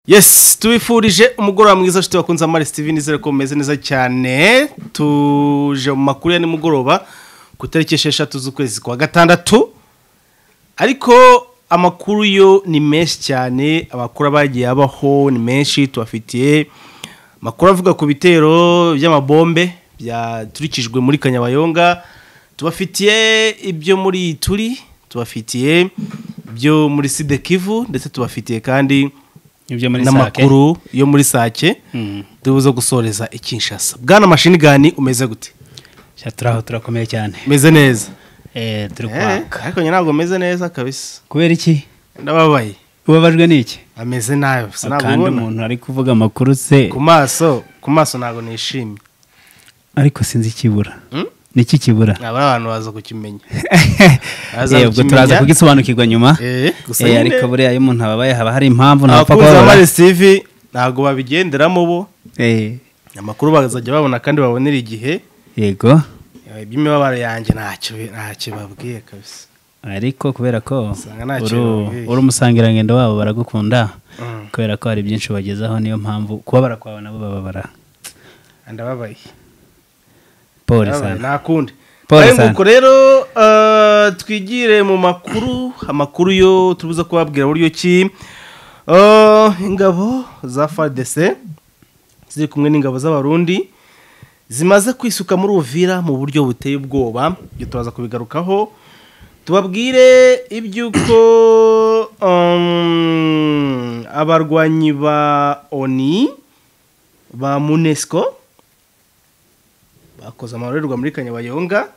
Yes, tubifurije umugoroba mwiza shite bakunze amari Steven izere ko meze neza cyane. Tuje mu makuru ya nimugoroba ku tariki 6 z'ukwezi kwa gatandatu. Ariko amakuru yo ni menshi cyane abakuru bagiye abaho ni menshi tubafitiye makuru avuga ku bitero by'amabombe byaturikijwe muri Kanyabayonga tubafitiye ibyo muri turi tubafitiye ibyo muri Sidekivu ndetse tubafitiye kandi ibyo muri sake n'amakuru yo muri sake tubuze gusoreza ikinshasa bwana mashini gani umeze gute Sha, turaho turakomeye cyane umeze neza eh turi kwaka ariko njye ntabwo meze neza kabisa kubera iki ndababaye ubabajwe n'iki ameze nabi gusa ntabwo kandi ubona umuntu ari kuvuga amakuru se ku maso ku maso ntabwo nishimye ariko sinzi ikibura niki kibura aba abantu baza kukimenya Baza Eh, ubwo turaza kukimenya. kugisobanukirwa nyuma Eh, gusa Eh, nyine ariko buriya iyo umuntu ababaye haba hari impamvu ntapfa abakunzi ba kubabara mari sivi ntabwo babigenderamo bo Eh, amakuru bazajya babona kandi babonera igihe yego Eh, iby'imibabaro yanjye ntacyo ntacyo babwiye kabisa ariko kubera ko Usanga nta uri kintu babwiye. uri umusangirangendo wabo baragukunda Mm. kubera ko hari byinshi ubagezaho niyo mpamvu kubabara kwawe nabo bababara ndababaye poli Ababaye, sana nta kundi Pole Ayo sana. nguko rero eh, twigire mu makuru amakuru yo tubuze kubabwira buryo ki Eh, ingabo za FARDC ziri kumwe n'ingabo z'abarundi zimaze kwisuka muri Uvira mu buryo buteye ubwoba ibyo turaza kubigarukaho tubabwire iby'uko um, abarwanyi ba ONI ba MUNESCO bakoze amarorerwa muri kanyabayonga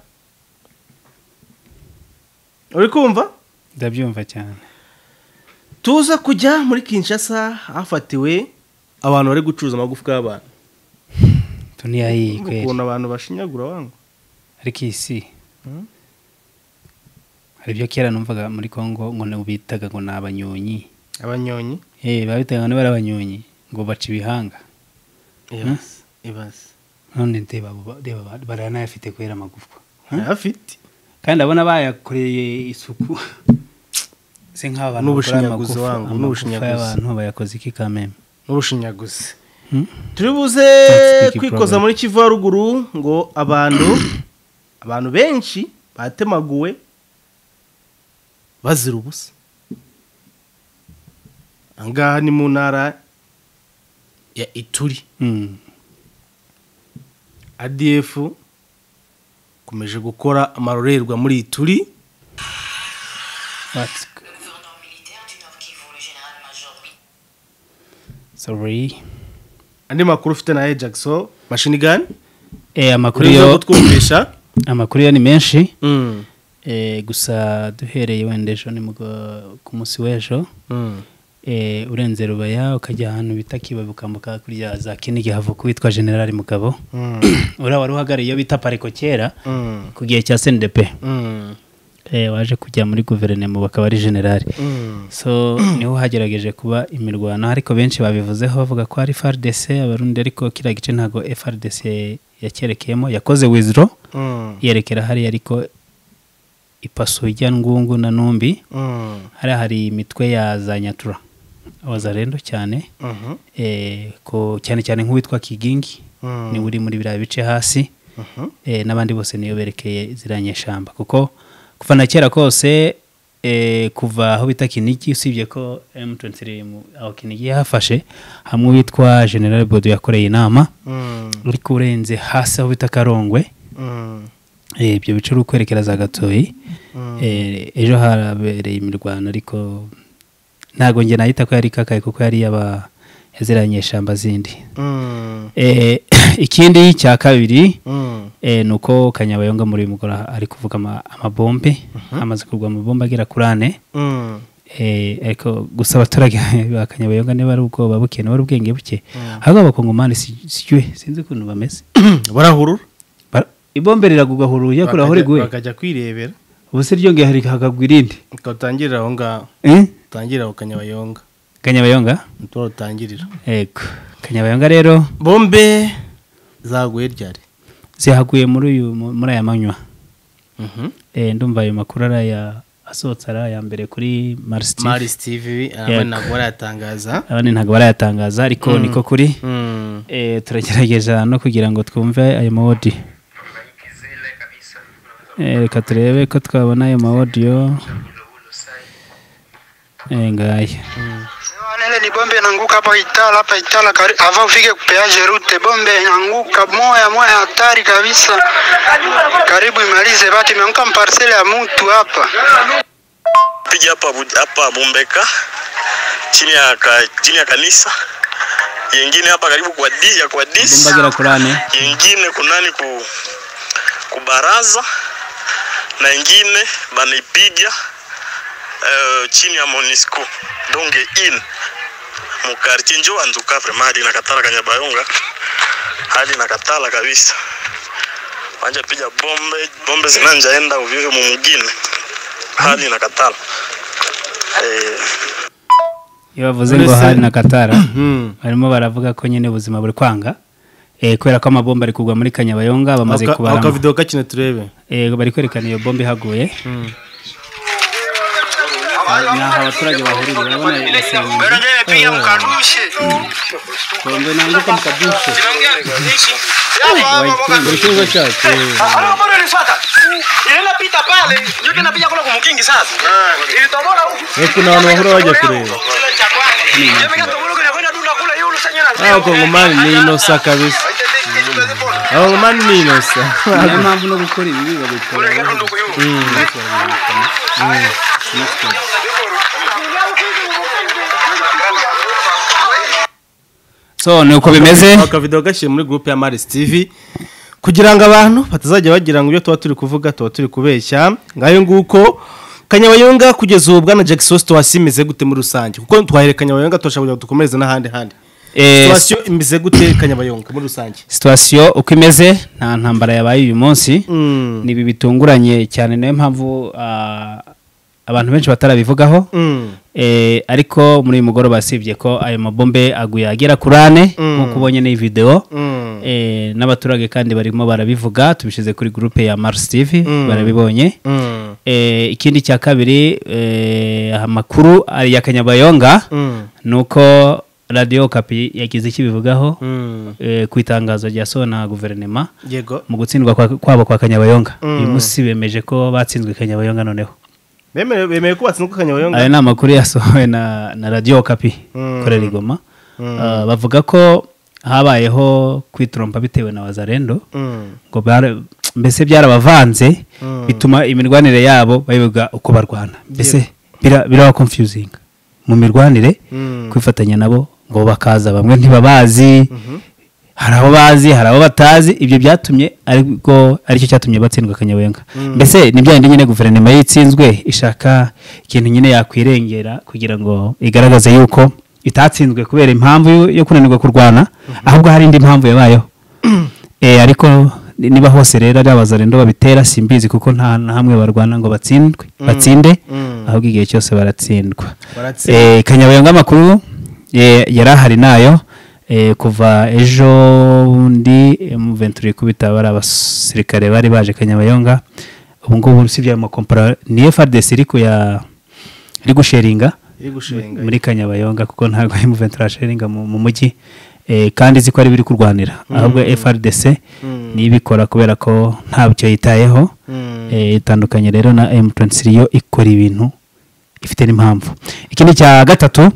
uri kumva ndabyumva cyane tuza kujya muri kinshasa hafatiwe abantu bari gucuruza amagufwa y'abantu tuniyahiye kweli ukuntu abantu bashinyagura wangu ariko iyi si hari ibyo kera numvaga muri congo ngo na- bitaga ngo ni abanyonyi abanyonyi Eh, babitaga ngo ni abanyonyi ngo baca ibihanga ibaze ibaze none ndeba abo ba- ndeba ba- baranayafite kubera amagufwa afite kandi abona bayakoreye isuku se nk'aba bantu bakora N'ubushinyaguzi amagufa wangu, amagufa n'ubushinyaguzi. y'abantu bayakoze iki kameme n'ubushinyaguzi Hmm? turi buze That's big kwikoza problem. muri kivu ya ruguru ngo abantu abantu benshi batemaguwe bazira ubusa aha ngaha ni mu ntara ya ituri Mm. adf ikomeje gukora amarorerwa muri ituri What's g- Sorry. andi makuru ufite na ejackson mashini gani Eh, amakuru uri yo kutwumvisha amakuru yo ni menshi Mm, eh, gusa duhereye wenda ejo ni mugo- ku munsi w'ejo mm. eh, urenze rubaya ukajya ahantu bita kibabi ukambuka kurya za kinigi havuka witwa generali mugabo Mm, uriya wari uhagarariye iyo bita pariko kera mm, ku gihe cya sendepe mm, eh, waje kujya muri guverinoma bakaba ari generali mm. so niho hagerageje kuba imirwano ariko benshi babivuzeho bavuga ko ari FARDC abarundi ariko kiriya gice ntabwo FARDC yakerekeyemo yakoze wizro Mm, yerekera hariya ariko ipasuye ijya ngungu na numbi mm, hariya hari imitwe ya za nyatura abazarendo cyane mhm, eh, ko cyane cyane nk'uwitwa kigingi mm, niwe uri muri biriya bice hasi mhm, eh, n'abandi bose niyo berekeye ziranyeshamba kuko kuva na kera kose eh, kuva aho bita kinigi usibye ko M23 mu- aho kinigi yahafashe hamwe witwa General Bodo yakoreye inama mm, ariko urenze hasi aho bita Karongwe mm, eh, ibyo bice uri kwerekera za Gatoyi eh, ejo harabereye imirwano ariko ntago njye nahita ko yari kakaye kuko yari yaba yaziranyeshamba zindi mm, eh, ikindi cya kabiri mm, eh, ni uko kanyabayonga muri uyu mugoroba ari kuvuga ama- amabombe hamaze kugwa amabombe agera kuri ane mm. eh, ariko gusa abaturage ba kanyabayonga niba ari ubwoba buke niba ari ubwenge buke ahubwo abakongomani si- sijwe sinzi ukuntu bameze barahurura Ba- ibombe riragugwa huruye kuri aho riguye bakajya kwirebera ubu se ryongeye hari- hakagwa irindi ukaba utangirira aho ngaho Eh? utangirira ku kanyabayonga kanyabayonga nitwo utangirira yego kanyabayonga rero bombe zaguye ryari zihaguye muri uyu muri aya manywa eh, ndumva ayo makuru ari aya asohotse ari aya mbere kuri marisi tivi marisi tivi hamwe Yego. ntabwo barayatangaza abandi ntabwo barayatangaza ariko niko kuri Mm. Eh, turagerageza no kugira ngo twumve ayo mawodi reka turebe ko twabona ayo mawodiyo ngaya Nele ni bombe inaanguka hapa Itala, hapa Itala kari, avant ufike kupeaje rute, bombe inaanguka moya moya, hatari kabisa, karibu imalize batu, imeanguka mparsele ya mtu hapa. Piga hapa Bu- hapa Bumbeka chini ya ka, chini ya kanisa, yengine hapa karibu kwa di, ya kwa dis, mbagera kurane yengine kunani ku kubaraza na yengine banaipiga eh, chini ya Monisco donge in mu quartier njo anzuka vraiment hadi nakatala kanyabayonga hadi nakatala kabisa wanja piga bombe bombe zinanjaenda uvivu mu mugine hadi nakatala eh, iyo bavuze ngo Uretse- hari na katara Mm. barimo baravuga ko nyine ubuzima buri kwanga Eh, kubera ko amabomba ari kugwa muri kanyabayonga bamaze Aka- kubara akavidewo kakino turebe bari kwerekana iyo bomba ihaguye Aha ni aho abaturage bahurira urabona iyo senyenge bombe nanguka mukadushe Ndio kiungo chake. kuna abantu bahora bajya kureba abakongomani ni inosa kabisa abakongomani ni inosa niyo mpamvu no gukora ibi babikora so ni uko bimeze akavidewo gashyire muri gurupe ya marisi tivi kugira ngo abantu batazajya bagira ngo ibyo tuba turi kuvuga tuba turi kubeshya ngayo nguko kanyabayonga kugeza ubu bwana jackson situwasiyo imeze gute muri rusange kuko twahere kanyabayonga turashobora kugira ngo dukomereze n'ahandi handi Eh, situwasiyo imeze gute kanyabayonga muri rusange situwasiyo uko imeze nta ntambara yabaye uyu munsi Mm. ni ibi bitunguranye cyane niyo mpamvu ah, abantu benshi batarabivugaho Mm. Eh, ariko muri uyu mugoroba usibye ko ayo mabombe aguye agera kuri ane nk'uko ubonye n'iyi videwo Mm. Eh, n'abaturage kandi barimo barabivuga tubishyize kuri gurupe ya marisi tivi barabibonye Mm. Eh, ikindi cya kabiri eh, amakuru ari ya kanyabayonga Mm. ni uko radiyo kapi yagize icyo ibivugaho Mm. eh, ku itangazo ryasohowe na guverinoma yego mu gutsindwa kwa- kwabo kwa kanyabayonga uyu munsi bemeje ko batsinzwe kanyabayonga noneho bemerewe bemerewe ko batsinzwe kanyabayonga aya ni amakuru yasohowe na na radiyo kapi Mm. ikorera i Goma Ah, bavuga ko habayeho kwitrompa bitewe na wazarendo Mm. ngo bara- mbese byarabavanze bituma imirwanire yabo bayoberwa uko barwana mbese bira- biraba confusing mu mirwanire Mm. kwifatanya nabo ngo bakaza bamwe ntibabazi hari abo bazi hari abo batazi ibyo byatumye ariko aricyo cyatumye batsindwa kanyabenga mbese ni bya bindi nyine guverinoma yitsinzwe ishaka ikintu nyine yakwirengera kugira ngo igaragaze yuko itatsinzwe kubera impamvu yo- yo kunanirwa kurwana ahubwo hari indi mpamvu yabayeho Eh, ariko niba hose rero ari abazarendo babitera simbizi kuko nta na hamwe barwana ngo batsindwe batsinde ahubwo igihe cyose baratsindwa Baratsindwa. Eh, kanyabayonga amakuru eh, yari ahari nayo eh, kuva ejo bundi muventuri kubita bari abasirikare bari baje kanyabayonga ubu ngubu usibye ayo makompara ni FRDC iri kuya iri gusheringa iri gushinga muri kanyabayonga kuko ntabwo ari muventi rashinga mu mujyi eh, kandi izi ko ari biri kurwanira ahubwo frdc niyo ibikora kubera ko ntabyo yitayeho eh, itandukanye rero na m23 yo ikora ibintu ifite n'impamvu ikindi cya gatatu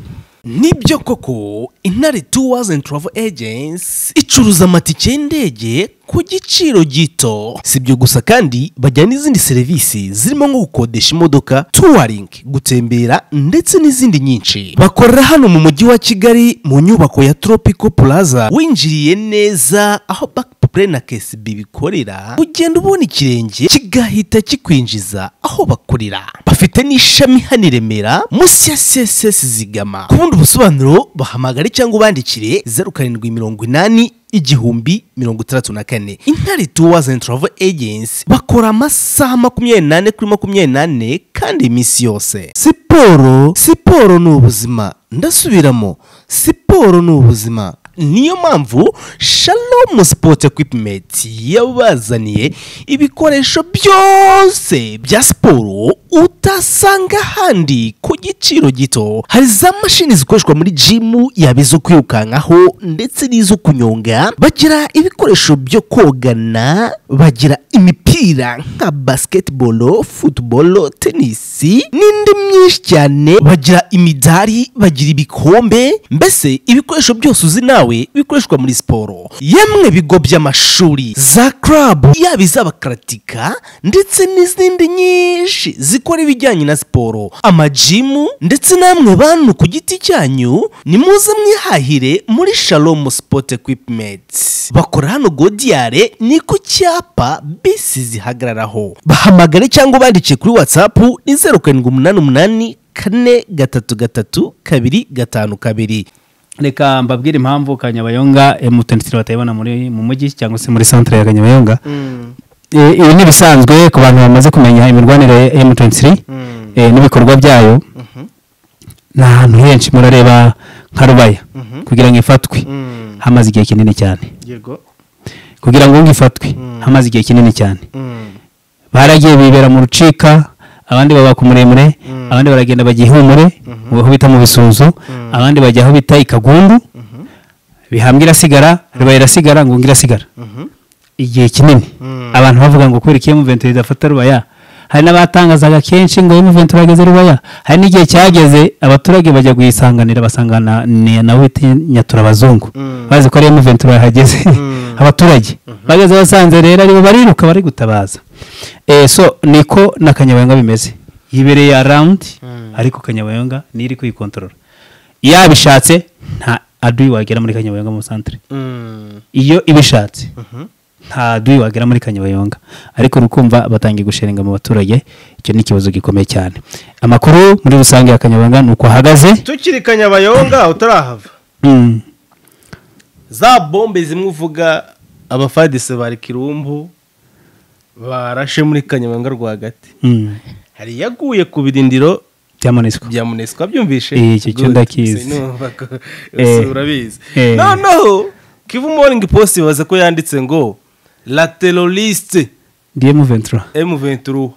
nibyo koko intare tours and travel agents icuruza amatike y'indege ku giciro gito si ibyo gusa kandi bajyana n'izindi serivisi zirimo nko gukodesha imodoka touring gutembera ndetse n'izindi nyinshi bakorera hano mu mujyi wa kigali mu nyubako ya tropical plaza winjiriye neza aho back play na ksb bikorera ugenda ubona ikirenge kigahita kikwinjiza aho bakorera bafite n'ishami hano i remera munsi ya css zigama ku bundi busobanuro bahamagare cyangwa ubandikire zeru karindwi mirongo inani igihumbi mirongo itandatu na kane intare tours and travel agency bakora amasaha makumyabiri n'ane kuri makumyabiri n'ane kandi iminsi yose siporo siporo ni ubuzima ndasubiramo siporo ni ubuzima niyo mpamvu shalom sport equipment yabazaniye ibikoresho byose bya siporo utasanga ahandi ku giciro gito hari za mashini zikoreshwa muri jimu yaba izo kwirukankaho ndetse n'izo kunyonga bagira ibikoresho byo kogana bagira imipira nka basketball football tennis n'indi myinshi cyane bagira imidari bagira ibikombe mbese ibikoresho byose uzi nawe bikoreshwa muri siporo yemwe bigo by'amashuri za club yaba iz'abakaratika ndetse n'izindi nyinshi zikora ibijyanye na siporo amajimu ndetse namwe bantu ku giti cyanyu ni muze mwihahire muri shalom sport equipment bakora hano godiyare ni ku cyapa bisi zihagararaho bahamagare cyangwa ubandike kuri whatsapp ni zeru karindwi umunani umunani kane gatatu gatatu kabiri gatanu kabiri reka mbabwire impamvu kanyabayonga emutenitiri batayibona muri mu mujyi cyangwa se muri santire ya kanyabayonga Eh, ibi ni ibisanzwe ku bantu bamaze kumenya imirwanire ya emutenitiri n'ibikorwa byayo ni ahantu henshi murareba nka rubaya kugira ngo ifatwe hamaze igihe kinini cyane yego kugira ngo ngifatwe hamaze igihe kinini cyane baragiye bibera mu rucika abandi baba ku muremure abandi baragenda bajya ihumure mu aho bita mu bisunzu abandi bajya aho bita ikagundu bihambwe irasigara riba irasigara ngo irasigara igihe kinini abantu bavuga ngo kubera ko iyo muventuri idafata rubaya hari n'abatangazaga kenshi ngo iyo muventuri ageze rubaya hari n'igihe cyageze abaturage bajya guyisanganira basangana ni- nawe bita nyaturabazungu bazi ko ariyo muventuri yahageze abaturage bageze basanze rero aribo bariruka bari gutabaza Eh, so niko na kanyabayonga bimeze yibereye arawundi ariko kanyabayonga niyo iri kuyikontorora yabishatse nta aduyi wagera muri kanyabayonga mu santere iyo ibishatse nta duyi wagera muri kanyabayonga ariko urukumva batangiye gushinga mu baturage icyo ni ikibazo gikomeye cyane amakuru muri rusange ya kanyabayonga ni uko ahagaze tukiri kanyabayonga utarahava Mm. za bombe zimwe uvuga abafadise ba kirumbu barashe muri kanyabayonga rwagati Mm. hari iyaguye ku birindiro byamaniswe bya munesiko wabyumvishe Eh, icyo cyo Good. ndakizi. Sinumva ko- Eh. urabizi Eh. noneho kivu moringi post ibaze ko yanditse ngo la teroriste dm ventura m23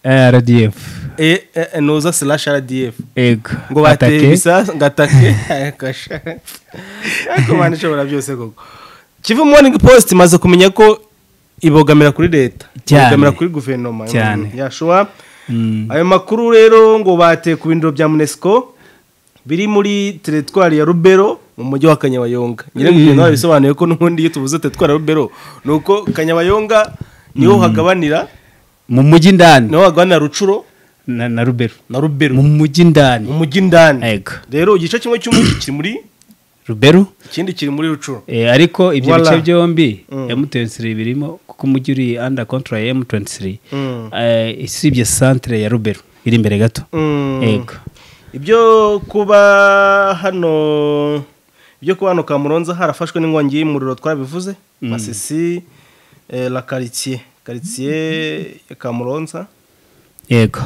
rdf e e- noza slash rdf ego ngo bateye ibisasu ngo atake kasha ariko mwana ishobora byose koko kivu moringi post imaze kumenya ko ibogamira kuri leta Cyane. ibogamira kuri guverinoma Cyane. Mm, yashoba Mm. ayo makuru rero ngo bateye ku bindiro bya munesiko biri muri teritwari ya rubero mu mujyi wa kanyabayonga nyirabwo bisobanuye ko n'ubundi iyo tuvuze teritwari ya rubero ni uko kanyabayonga niho hagabanira mu mujyi ndani niho hagabanira rucuro na na rubero na rubero mu mujyi ndani mu mujyi indani ego rero igice kimwe cy'umujyi kiri muri rubero ikindi kiri muri rucuro Eh, ariko ibyo Voila. bice byombi Mm. m23 birimo kuko umujyi uri under control ya m23 Mm. Eh, isibye centre ya rubero iri imbere gato Mm. yego ibyo kuba hano ibyo kuba hano kamuronza harafashwe n'inkongi y'umuriro twarabivuze masisi eh, la karitsiye karitsiye ya kamuronza yego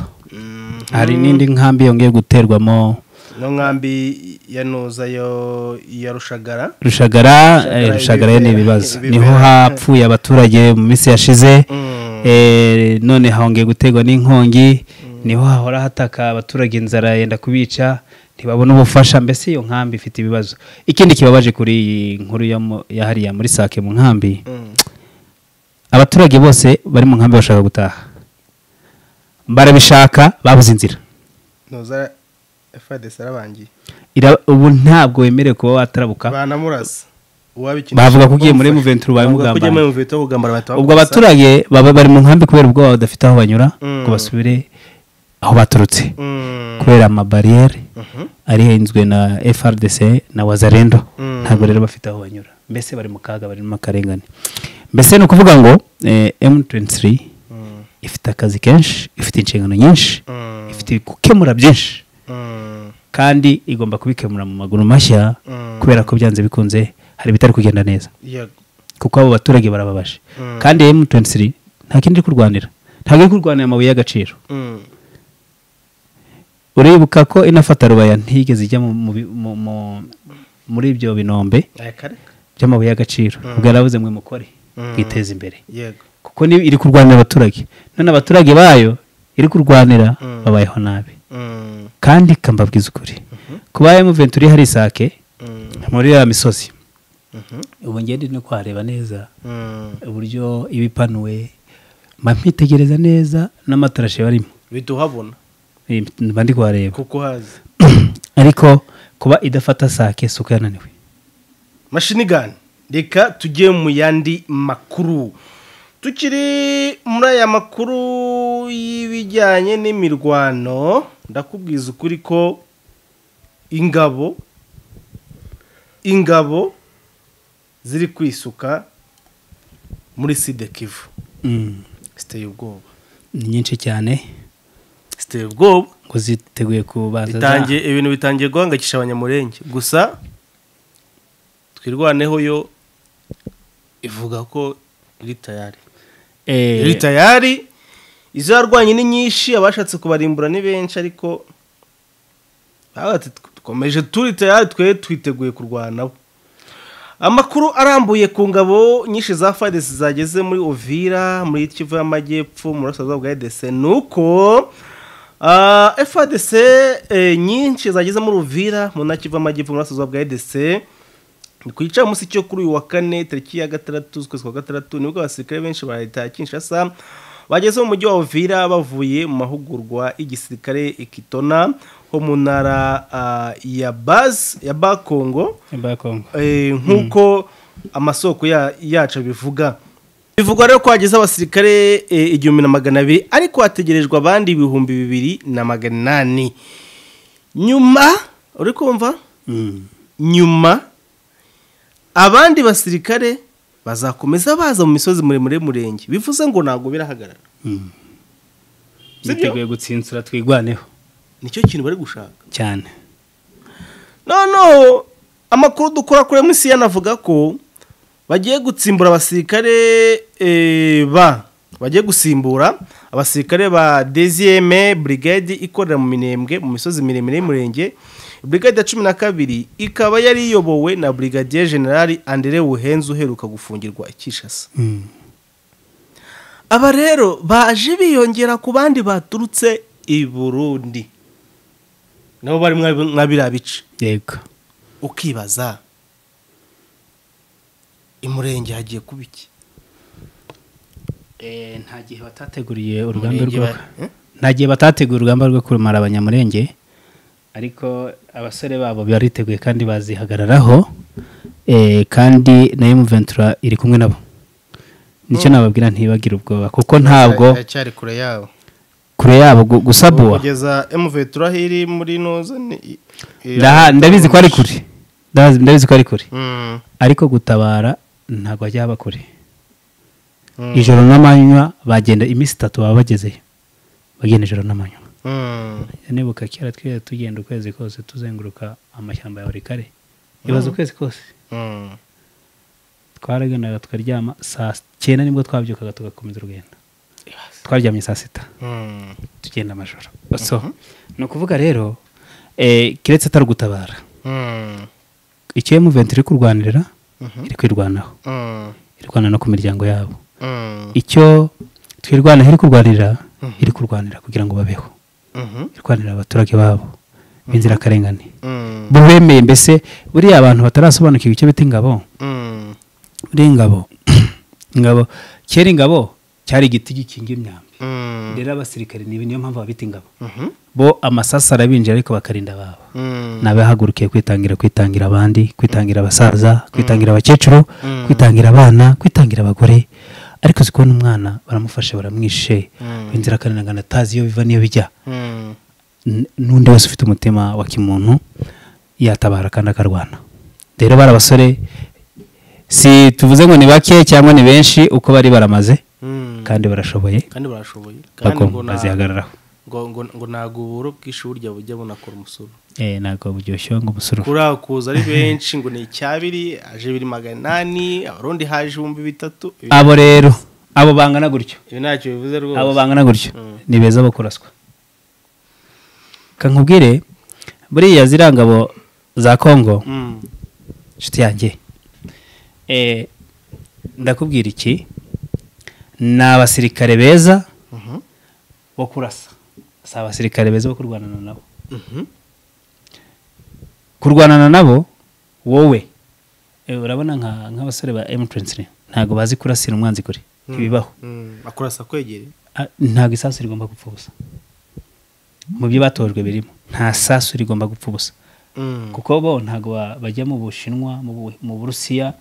hari n'indi nkambi yongeye guterwamo no nkambi ya noza yo ya rushagara rushagara Rushagara eh, rushagara yo ni ibibe- ibibazo ibibe- niho hapfuye abaturage mu minsi yashize Eh, none hongeye guterwa n'inkongi niho hahora hataka abaturage inzara yenda kubica ntibabona ubufasha mbese iyo nkambi ifite ibibazo ikindi kibabaje kuri iyi nkuru ya mu- ya hariya muri sake mu nkambi abaturage bose bari mu nkambi bashaka gutaha barabishaka babuze inzira noza fadesi arabangiye Ira- ubu ntabwo wemerewe kuba watarabuka banamurasa uwabikeneye Bavuga ko ugiye muri M23 baye Bavuga ko ugiye muri mugambanye. M23 bagambana bahita ubwo bakurasa. abaturage baba bari mu nkambi kubera ubwoba badafite aho banyura Mm. ngo basubire aho baturutse Mm. kubera amabariyeri arihenzwe na frdc na wazarendo Mm. ntabwo rero bafite aho banyura mbese bari mu kaga bari mu akarengane mbese ni ukuvuga ngo eh, m23 ifite akazi kenshi ifite inshingano nyinshi Mm. ifite gukemura byinshi Mm. kandi igomba kubikemura mu maguru mashya Mm. kubera ko byanze bikunze hari ibitari kugenda neza Yego. kuko abo baturage barababaje Mm. kandi M23 nta kindi iri kurwanira ntabwo iri kurwanira amabuye y'agaciro Mm. uribuka ko inafata rubaya ntigeze ijya mu, mu, bi- mu, mu, muri ibyo binombe aya kareka by'amabuye y'agaciro bwarabuze mwe mukore mwiteze imbere yego kuko ni iri kurwanira abaturage none abaturage bayo iri kurwanira babayeho nabi Mm, kandi kambabwiza ukuri kuba emuventi uri hari isake mm, muri ya misozi mhm, ubu ngende no kuhareba neza mm. uburyo iba ipanuwe mba mpitegereza neza n'amatarashe barimo biduhabona Eh, mba ndi kuhareba kuko hazi ariko kuba idafata sake si uko yananiwe mashini gani reka tujye mu yandi makuru tukiri muri aya makuru y'ibijyanye n'imirwano ndakubwiza ukuri ko ingabo ingabo ziri kwisuka muri sidekivu Mm, ziteye ubwoba ni nyinshi cyane ziteye ubwoba ngo ziteguye kubanza za- bitangiye ibintu bitangiye guhangayikisha abanyamurenge gusa twirwaneho yo ivuga ko iri tayari Eh, iri tayari izo yarwanye ni nyinshi abashatse kubarimbura ni benshi ariko baravuga bati, dukomeje turi tayari twe twiteguye kurwanabo amakuru arambuye ku ngabo nyinshi za farisi zageze muri ovira muri kivu y'amajyepfo mu burasirazuba bwa edc ni uko ah, fadc eh, nyinshi zageze muri ovira mu ntara kivu y'amajyepfo mu burasirazuba bwa edc ni ku gicamunsi cyo kuri uyu wa kane tariki ya gatandatu z'ukwezi kwa gatandatu nibwo abasirikare benshi ba leta ya kinshasa bageze mu mujyi wa ovira bavuye mu mahugurwa y'igisirikare i kitona ho mu ntara ah, ya base ya bakongo Simba ya Kongo. Eh, nk'uko amasoko ya- yacu abivuga bivugwa rero ko hageze abasirikare eh, igihumbi na magana abiri ariko hategerejwe abandi ibihumbi bibiri na magana inani nyuma uri kumva Mm. nyuma abandi basirikare bazakomeza baza mu misozi muremure y'umurenge bivuze ngo ntabwo birahagarara Mm. Sibyo? biteguye gutsinsura twigwaneho nicyo kintu bari gushaka cyane noneho amakuru dukora kuri MCN anavuga ko bagiye gutsimbura abasirikare eh, ba bagiye gusimbura abasirikare ba DZM brigade ikorera mu minembwe mu misozi miremire y'umurenge brigade ya cumi na kabiri ikaba yari iyobowe na brigadier general Andre Buhenze uheruka gufungirwa i Kinshasa aba rero baje biyongera ku bandi baturutse i Burundi nabo bari mwa- mwa biriya bice yego ukibaza imurenge hagiye kuba iki nta gihe batateguriye urugamba Umurenge rwo bari- eh? nta gihe batateguye urugamba rwo kurumara abanyamurenge ariko abasore babo bariteguye kandi bazihagararaho eh, kandi na emuventura iri kumwe nabo nicyo nababwira ntibagire ubwoba kuko ntabwo cyari kure yabo kure yabo gu- gusabuwa kugeza emuvetura aho iri muri noza ni- i- i- Ndaha- ndabizi ko ari kure Ndazi- ndabizi ko ari kure Mm, ariko gutabara ntabwo hajya haba kure Mm. ijoro n'amanywa bagenda iminsi itatu baba bagezeyo bagenda ijoro n'amanywa mm, nibuka kera twese tugenda ukwezi kose tuzenguruka amashyamba ya horikare ibaza ukwezi kose mm. twaraganaga tukaryama saa cyenda nibwo twabyukaga tugakomeza urugendo twaryamye saa sita Mm. tugenda amajoro so ni ukuvuga rero eh, keretse atari ugutabara Mm. icyo emuventi iri kurwanirira iri kwirwanaho Mm. irwana no ku miryango yabo Mm. icyo twirwanaho iri kurwanira iri kurwanira kugira ngo babeho Mhm. irwanira abaturage babo b'inzirakarengane Mm. bubemeye mbese buriya abantu batarasobanukiwe icyo bita ingabo Mm. buriya ingabo ingabo kera ingabo cyari igiti gikinga imyambi Mm. rero abasirikare niba niyo mpamvu babita ingabo Mhm. bo amasasu arabinjira ariko bakarinda ababo Mm. n'abahagurukiye kwitangira kwitangira abandi kwitangira abasaza kwitangira abakecuru kwitangira abana kwitangira abagore ariko uzi kubona umwana baramufashe baramwishe inzirakarengane atazi iyo biva n'iyo bijya Mm. N- n'undi wese ufite umutima wa kimuntu yatabara kandi akarwana rero bari abasore si tuvuze ngo ni bake cyangwa ni benshi uko bari baramaze Mm. kandi barashoboye kandi barashoboye kandi ngo bagomba nta- bazihagararaho ngo- ngo- ngo ntabwo uburo bw'ishuri burya bujya bunakora umusoro Eh, ntabwo buryoshye ngo umusoro kuri kuza ari benshi ngo ni icyabiri aje bibiri magana inani abarundi haje ibihumbi bitatu ibi abo rero abo bangana gutyo ibi ntacyo bivuze abo rwose bangana gutyo Mm. ni beza bo kuraswa kankubwire buriya ziriya ngabo za kongo Mm, inshuti yanjye Eh, ndakubwira iki ni abasirikare beza bo kurasa si abasirikare beza bo kurwanana nabo kurwanana nabo wowe eh, urabona nka- nk'abasore ba M23 ntabwo bazi kurasira umwanzi kure ntibibaho akurasa kwegere Ah, ntabwo isasu rigomba gupfa ubusa mu byo batojwe birimo nta sasu rigomba gupfa ubusa kuko bo ntabwo ba- bajya mu bushinwa mu Bu- mu burusiya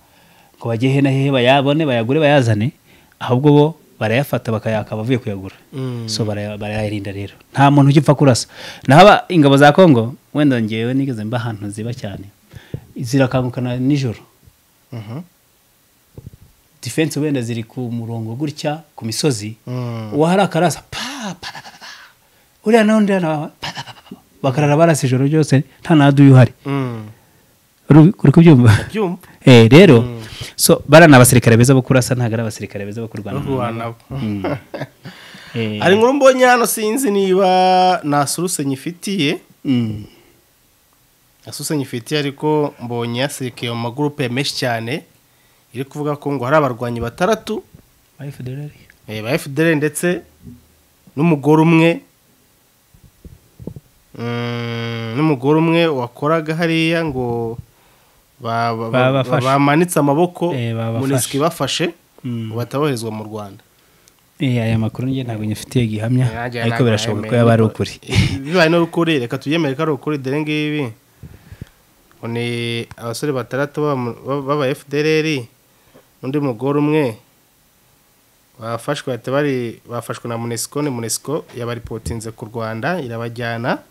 ngo bajye hehe na hehe bayabone bayagure bayazane ahubwo bo barayafata bakayaka bavuye kuyagura so baraya- barayarinda rero nta muntu ujya upfa kurasa naho aba- ingabo za kongo wenda ngewe nigeze mba ahantu ziba cyane zirakangukana nijoro defense wenda ziri ku murongo gutya ku misozi uwahari akarasa pa pa pa, pa pa uriya n'undi hano pa pa pa pa, pa bakarara barasa ijoro ryose nta naduye uhari uri uri kubyumva byumva eh rero so bara ni abasirikare beza bo kurasa ntabwo ari abasirikare beza bo kurwana kurwana Mm. Eh, hari inkuru mbonye hano sinzi niba nta suruse nyifitiye mm, nta suruse nyifitiye ariko mbonye yasirikiye mu magurupe menshi cyane iri kuvuga ko ngo hari abarwanyi batandatu Wife Federali. eh, ba FDL ndetse n'umugore umwe mm, n'umugore umwe wakoraga hariya ngo ba- ba- ba- Babafashe. bamanitse amaboko Eh, babafashe. munisiki bafashe Mm. ngo bataboherezwa mu rwanda Eh, aya makuru njye ntabwo nyafitiye gihamya Nanjye ariko ntabwo birashoboka ko nayemeye. yaba ari ukuri bibaye n'urukuri reka tubyemere ko ari ukuri dore ngibi ngo ni abasore batandatu b'aba- b'aba fdrr undi mugore umwe bafashwe bahita bari bafashwe na munesco ni munesco yabaripotinze ku rwanda irabajyana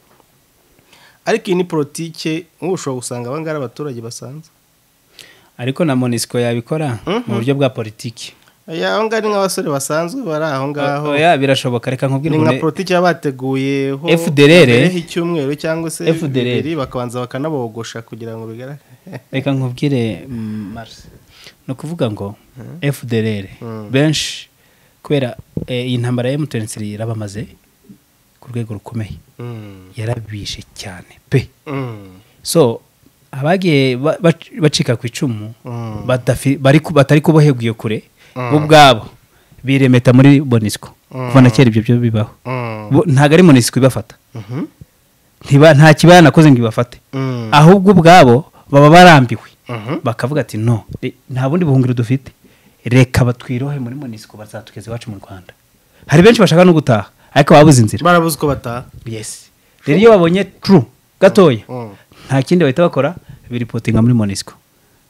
ariko iyi ni politike nk'ubu ushobora gusanga abangaba ari abaturage basanzwe ariko na monisco yabikora mu buryo bwa politiki Aya, abo ngabo ni nk'abasore basanzwe bari aho ngaho oya birashoboka reka ni nka nkubwire politiki baba bateguyeho FDLR. mbere y'icyumweru cyangwa se FDLR. bibiri bakabanza bakanabogosha kugira ngo bigaragare reka nkubwire mm, Mars ni ukuvuga ngo fdr benshi kubera eh, iyi ntambara ya M23 yarabamaze ku rwego rukomeye Mm. yarabishe cyane pe Mm. so abagiye ba- bac- bacika ku icumu Mm. badafi- bari ku- batari kuboheguye kure bo ubwabo biremeta muri bonisco kuva na kera ibyo byo bibaho Mm. Bo- ntabwo ari monisco ibafata Mhm. ntiba nta kibaya nakoze ngo ibafate Mm. ahubwo ubwabo baba barambiwe Mhm. bakavuga ati no re- nta bundi buhungiro dufite reka batwirohe muri monisiko bazatugeza iwacu mu rwanda hari benshi bashaka no gutaha ariko babuze inzira barabuze uko bataha yes rero iyo babonye tru gatoya Mm. nta kindi bahita bakora biripotinga muri monisiko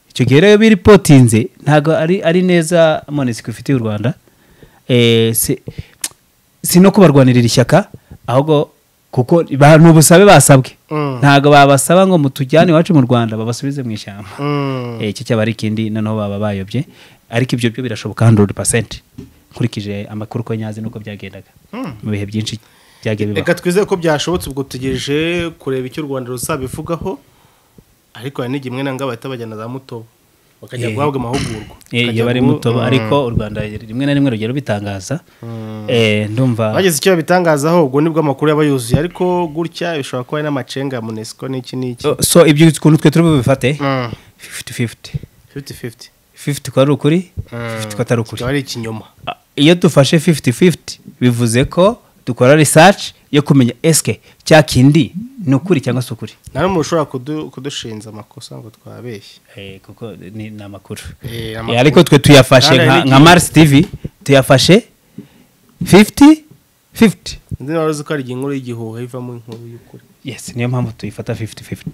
icyo gihe rero iyo biripotinze ntabwo ari ari neza monisiko ifitiye u rwanda Eh, si- si no kubarwanirira ishyaka ahubwo kuko ba- ni ubusabe basabwe Mm. ntabwo babasaba ngo mutujyane iwacu mu rwanda babasubize mu ishyamba Mm. Eh, icyo cyaba ari ikindi noneho baba bayobye ariko ibyo byo birashoboka 100% nkurikije amakuru ko nyazi nuko byagendaga mu bihe byinshi byagiye bibaho reka twizere ko byashobotse ubwo tutegereje kureba icyo u rwanda ruzabivugaho ariko hari n'igihe imwe na ngabo bahita bajyana za mutobo bakajya Eh. guhabwa amahugurwa Eh, iyo Bakajya bari gu- mutobo Mm. ariko u rwanda rimwe na rimwe rugero bitangaza Eh, ndumva bageze icyo babitangazaho ubwo nibwo amakuru yaba yuzuye ariko gutya bishobora kuba ari n'amacenga ya munesco n'iki n'iki So- so ibyo ukuntu twe turi bubifate Mm. 50-50 50-50 50 ko ari ukuri 50 ko atari ukuri kikaba ari ikinyoma Ah, iyo dufashe 50-50 bivuze ko dukora research yo kumenya eske cya kindi ni ukuri cyangwa si ukuri nta n'umuntu ushobora kudu- kudushinza amakosa ngo twabeshye Eh, kuko ni ni amakuru Eh, Eh, amakuru. ariko twe tuyafashe Kandi nka- hari nka n'igihe- mars tv tuyafashe 50 50 undi nawe uzi ko hari igihe inkuru y'igihuha ivamo inkuru y'ukuri yes niyo mpamvu tuyifata 50 50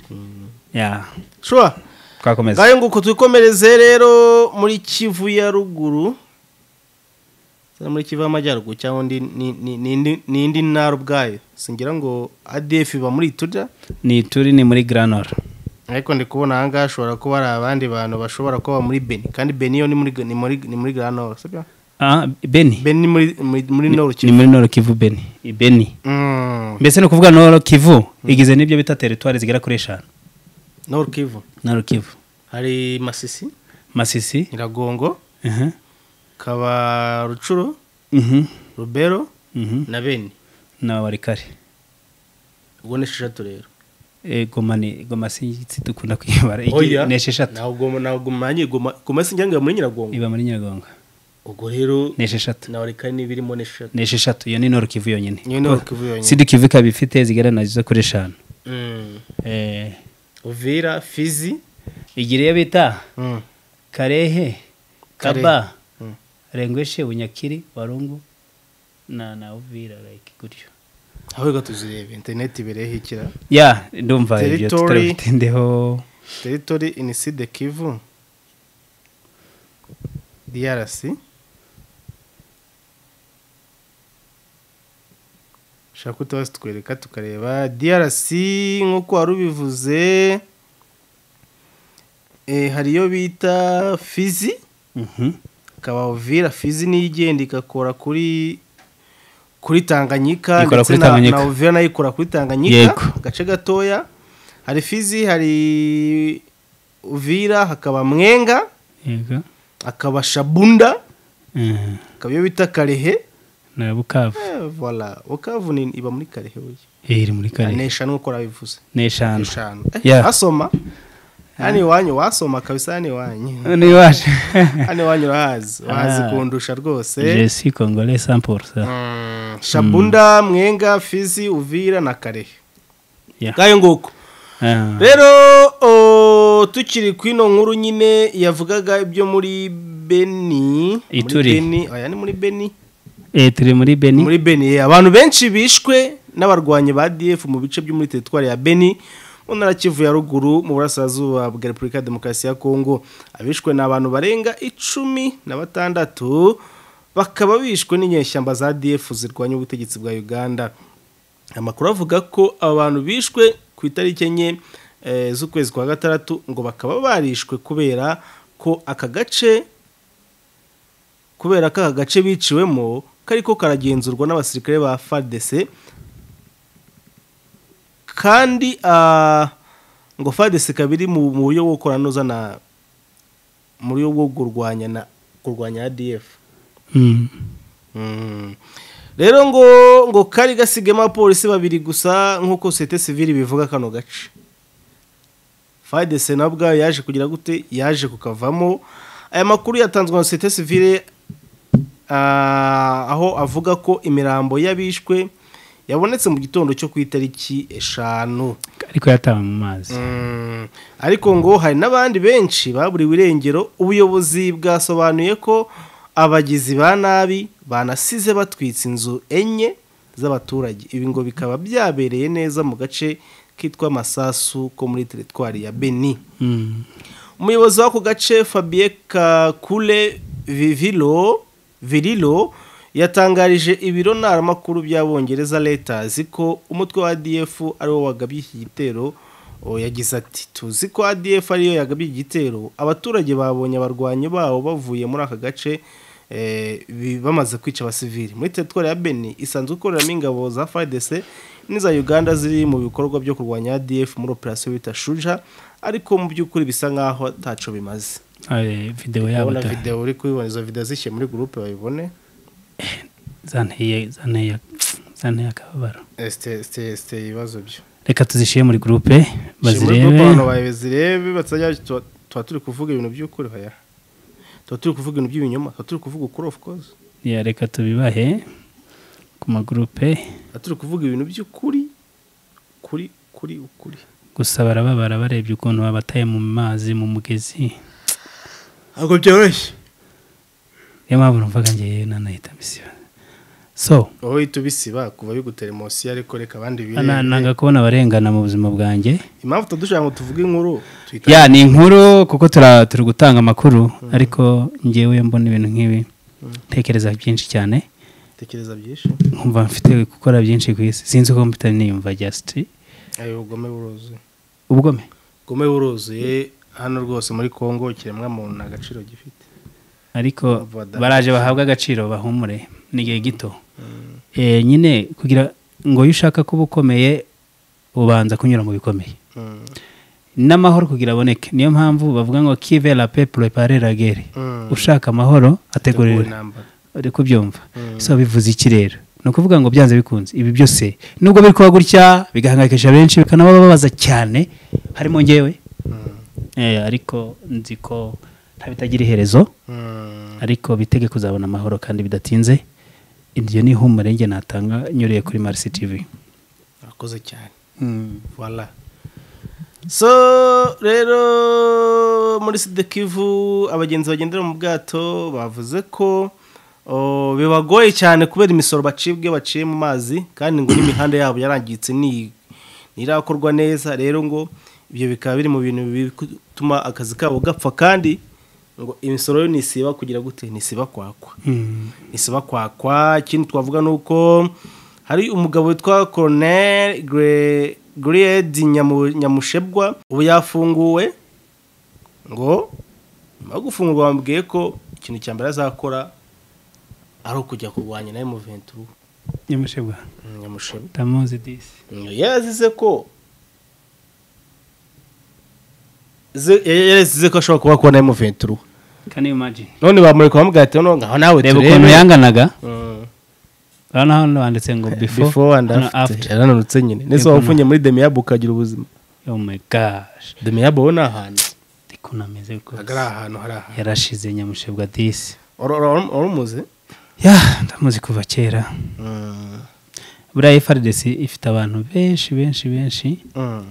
ya shuwa twakomeza ngayo nguko twikomereze rero muri kivu ya ruguru cyangwa muri kivu y'amajyaruguru cyangwa undi ni- ni- ni indi- ni indi ntara ubwayo singira ngo adf iba muri turya ni turi ni muri granor ariko ndi kubona aha ngaha hashobora kuba hari abandi bantu bashobora kuba muri beni kandi beni yo ni muri ni muri ni muri grand nord sibyo ah beni beni ni muri muri- muri nord ni kivu muri noro kivu beni I beni Mm, mbese ni ukuvuga noro kivu igize n'ibyo bita teritwari zigera kuri eshanu nord kivu noro kivu hari masisi masisi nyiragongo aha, kaba rucuro mhm, rubero mhm, na beni na warikare ubwo ni esheshatu rero eh, goma ni goma sinzi dukunda kuyibara Igi- ni esheshatu ntabwo ntabwo mwanya igoma goma si njyanga muri nyiragongo iba muri nyagonga ubwo rero ni esheshatu nawe reka n'ibirimo n'eshatu ni esheshatu iyo ni noro kivu yonyine Iyo ni Nord Kivu yonyine. sidi kivu ikaba ifite zigera nazo kuri eshanu eh, uvira fizi igira iyo bita karehe kaba rengweshe bunyakiri warungu na na uvira like gutyo aho reka tuzirebe interineti ibirehekera ya ndumva ibyo Territory. tutabitindeho teritori iniside kivu drc ushaka ko tuba tutwereka tukareba drc nk'uko wari ubivuze eh, hari iyo bita fizi Mhm. ikaba uvira fizi niyo igenda igakora kuri kuri tanganyika Ikora ndetse kuri na- Tanganyika. na uvira nayo ikora kuri tanganyika Yego. agace gatoya hari fizi hari uvira hakaba mwenga yego hakaba shabunda Mhm. hakaba iyo bita karehe na bukavu Eh, voilà bukavu ni iba muri karehe burya Eh, iri muri ni kane eshanu nk'uko nabivuze ni eshanu eshanu Eh, Yeah. wasoma hano iwanyu wasoma kabisa hano iwanyu ni iwacu hano iwanyu urahazi urahazi Ah. kundusha rwose je suis congolais 100% Mm, shabunda mwenga fizi uvira na karehe Yeah. ngayo nguko Ah. rero o, tukiri ku ino nkuru nyine yavugaga ibyo muri beni muri Ituri. Beni, oya ni muri beni Eh, turi muri beni muri beni eh, abantu benshi bishwe n'abarwanyi ba df mu bice byo muri teritwari ya beni mu ntara kivu ya ruguru mu burasirazuba bwa repubulika ya demokarasi ya kongo abishwe ni abantu barenga icumi na batandatu bakaba bishwe n'inyeshyamba za df zirwanya ubutegetsi bwa uganda amakuru avuga ko abantu bishwe ku itariki enye eh, z'ukwezi kwa gatandatu ngo bakaba barishwe kubera ko aka gace kubera ko aka gace biciwemo kariko karagenzurwa n'abasirikare ba FARDC kandi ah, ngo FARDC kabiri mu mu buryo bwo koranoza na mu buryo bwo kurwanya na kurwanya ADF Mm. Mm. rero ngo ngo kari gasigamo abapolisi babiri gusa nk'uko sosiyete sivili bivuga kano gace FADC na bwayo yaje kugira gute yaje kukavamo aya makuru yatanzwe na sosiyete sivile ah, aho avuga ko imirambo y'abishwe yabonetse mu gitondo cyo ku itariki eshanu ariko yatawe mu mazi Mm, ariko ngo hari n'abandi benshi baburiwe irengero ubuyobozi bwasobanuye ko abagizi ba nabi banasize batwitse inzu enye z'abaturage ibi ngo bikaba byabereye neza mu gace kitwa masasu ko muri teritwari ya beni Mm. umuyobozi w'ako gace fabien kakule vivilo virilo yatangarije ibiro ntaramakuru by'abongereza leta ko umutwe wa adf ariwo wagabye iki gitero O, yagize ati tuzi ko adf ariyo yagabye iki gitero abaturage babonye abarwanyi babo bavuye muri aka gace eh, bi- bamaze kwica abasivili muri teritwari ya beni isanzwe ikoreramo ingabo za fadese n'iza uganda ziri mu bikorwa byo kurwanya adf muri operasiyo bita shuja ariko mu by'ukuri bisa nk'aho ataco bimaze Eh, video yabo urabona da- videwo uri kubibona izo videwo zishyire muri gurupe bayibone zanteye zanteye zanteye akababaro site ibibazo byo reka tuzishyire muri gurupe Shimura ko abantu bazirebe bazirebe batajya tuba- tuba turi kuvuga ibintu by'ukuri hoya tuba turi kuvuga ibintu by'ibinyoma tuba turi kuvuga ukuri of course Ya, reka tubibahe ku magurupe tuba turi kuvuga ibintu by'ukuri kuri kuri ukuri gusa barababara barebye ukuntu babataye mu mazi mu mugezi ntabwo byoroshye niyo mpamvu numvaga ngewe nanahita misiba so wowe uhita ubisiba kuva bigutera emosi ariko reka abandi ana- birebe nanga kubona abarengana mu buzima bwanjye impamvu tudushaka ngo tuvuge inkuru tuyita ya ni inkuru kuko tura- turi gutanga amakuru ariko ngewe mbona ibintu nk'ibi ntekereza byinshi cyane tekereza byinshi nkumva mfite gukora byinshi ku isi sinzi uko mpita niyumva just ayo ubugome buruzuye ubugome ubugome buruzuye hano rwose muri congo ikiremwamuntu nta gaciro gifite ariko Vada. baraje bahabwa agaciro bahumure ni igihe gito Eh, nyine kugira ngo iyo ushaka kuba ukomeye ubanza kunyura mu bikomeye Mm. n'amahoro kugira aboneke niyo mpamvu bavuga ngo kive la pe prepare la guerre Mm. ushaka amahoro Tegura ategurira intambara uri kubyumva so bivuze iki rero ni ukuvuga ngo byanze bikunze ibi byose nubwo biri kuba gutya bigahangayikisha benshi bikanabababaza cyane harimo ngewe Eh, ariko nzi ko nta bitagira iherezo ariko bitege kuzabona amahoro kandi bidatinze iryo ni ihumure njye natanga nyuriye kuri marisi tivi urakoze cyane wala so rero muri sidekivu abagenzi bagendera mu bwato bavuze ko oh, bibagoye cyane kubera imisoro bacibwe baciye mu mazi kandi ngo n'imihanda yabo yarangiritse ni- ntirakorwa neza rero ngo ibyo bikaba biri mu bintu bituma akazi kabo gapfa kandi ngo imisoro yo nisiba kugira gute nisiba kwakwa isiba kwakwa ikindi twavuga ni uko hari umugabo witwa coronel gredi nyamushebwa ubu yafunguwe ngo nyuma yo gufungurwa bamubwiye ko ikintu cya mbere azakora ari ukujya kurwanya na muventuru nyamushebwa nyamushebwa tamuzi disi yazize ko ze- ya- yazize ko ashobora kuba kubona muventuru kani imajini none bamureka bamubwira ati noneho ngaho nawe reba turebe." ukuntu yanganaga Mm. urabona hano handitse ngo before and after yarananutse nyine nese waba ufungiye muri demiyabu ukagira ubuzima oh my gosh demiyabu wowe ni ahantu ariko nameze ntabwo ari rwose ahantu hari ahantu yarashize nyamushebwa disi Ora- ora- ora- warumuze ya ndamuzi kuva kera buriya efaridesi ifite abantu benshi benshi benshi Mm.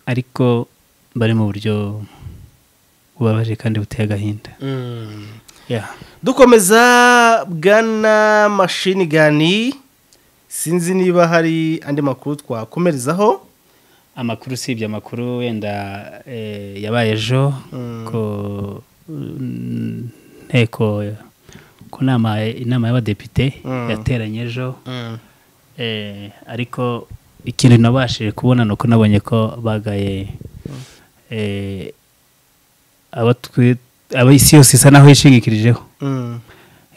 ariko bari mu buryo bubabaje kandi buteye agahinda Mm. ya dukomeza bwana mashini gani sinzi niba hari andi makuru twakomerezaho amakuru usibye amakuru wenda eh, yabaye ejo ku mm, nteko ku nama inama y'abadepite yateranye ejo Eh, ariko ikintu nabashije kubona ni uko nabonye ko bagaye eh, abo twi- abo isi yose isa naho yishingikirijeho Mm.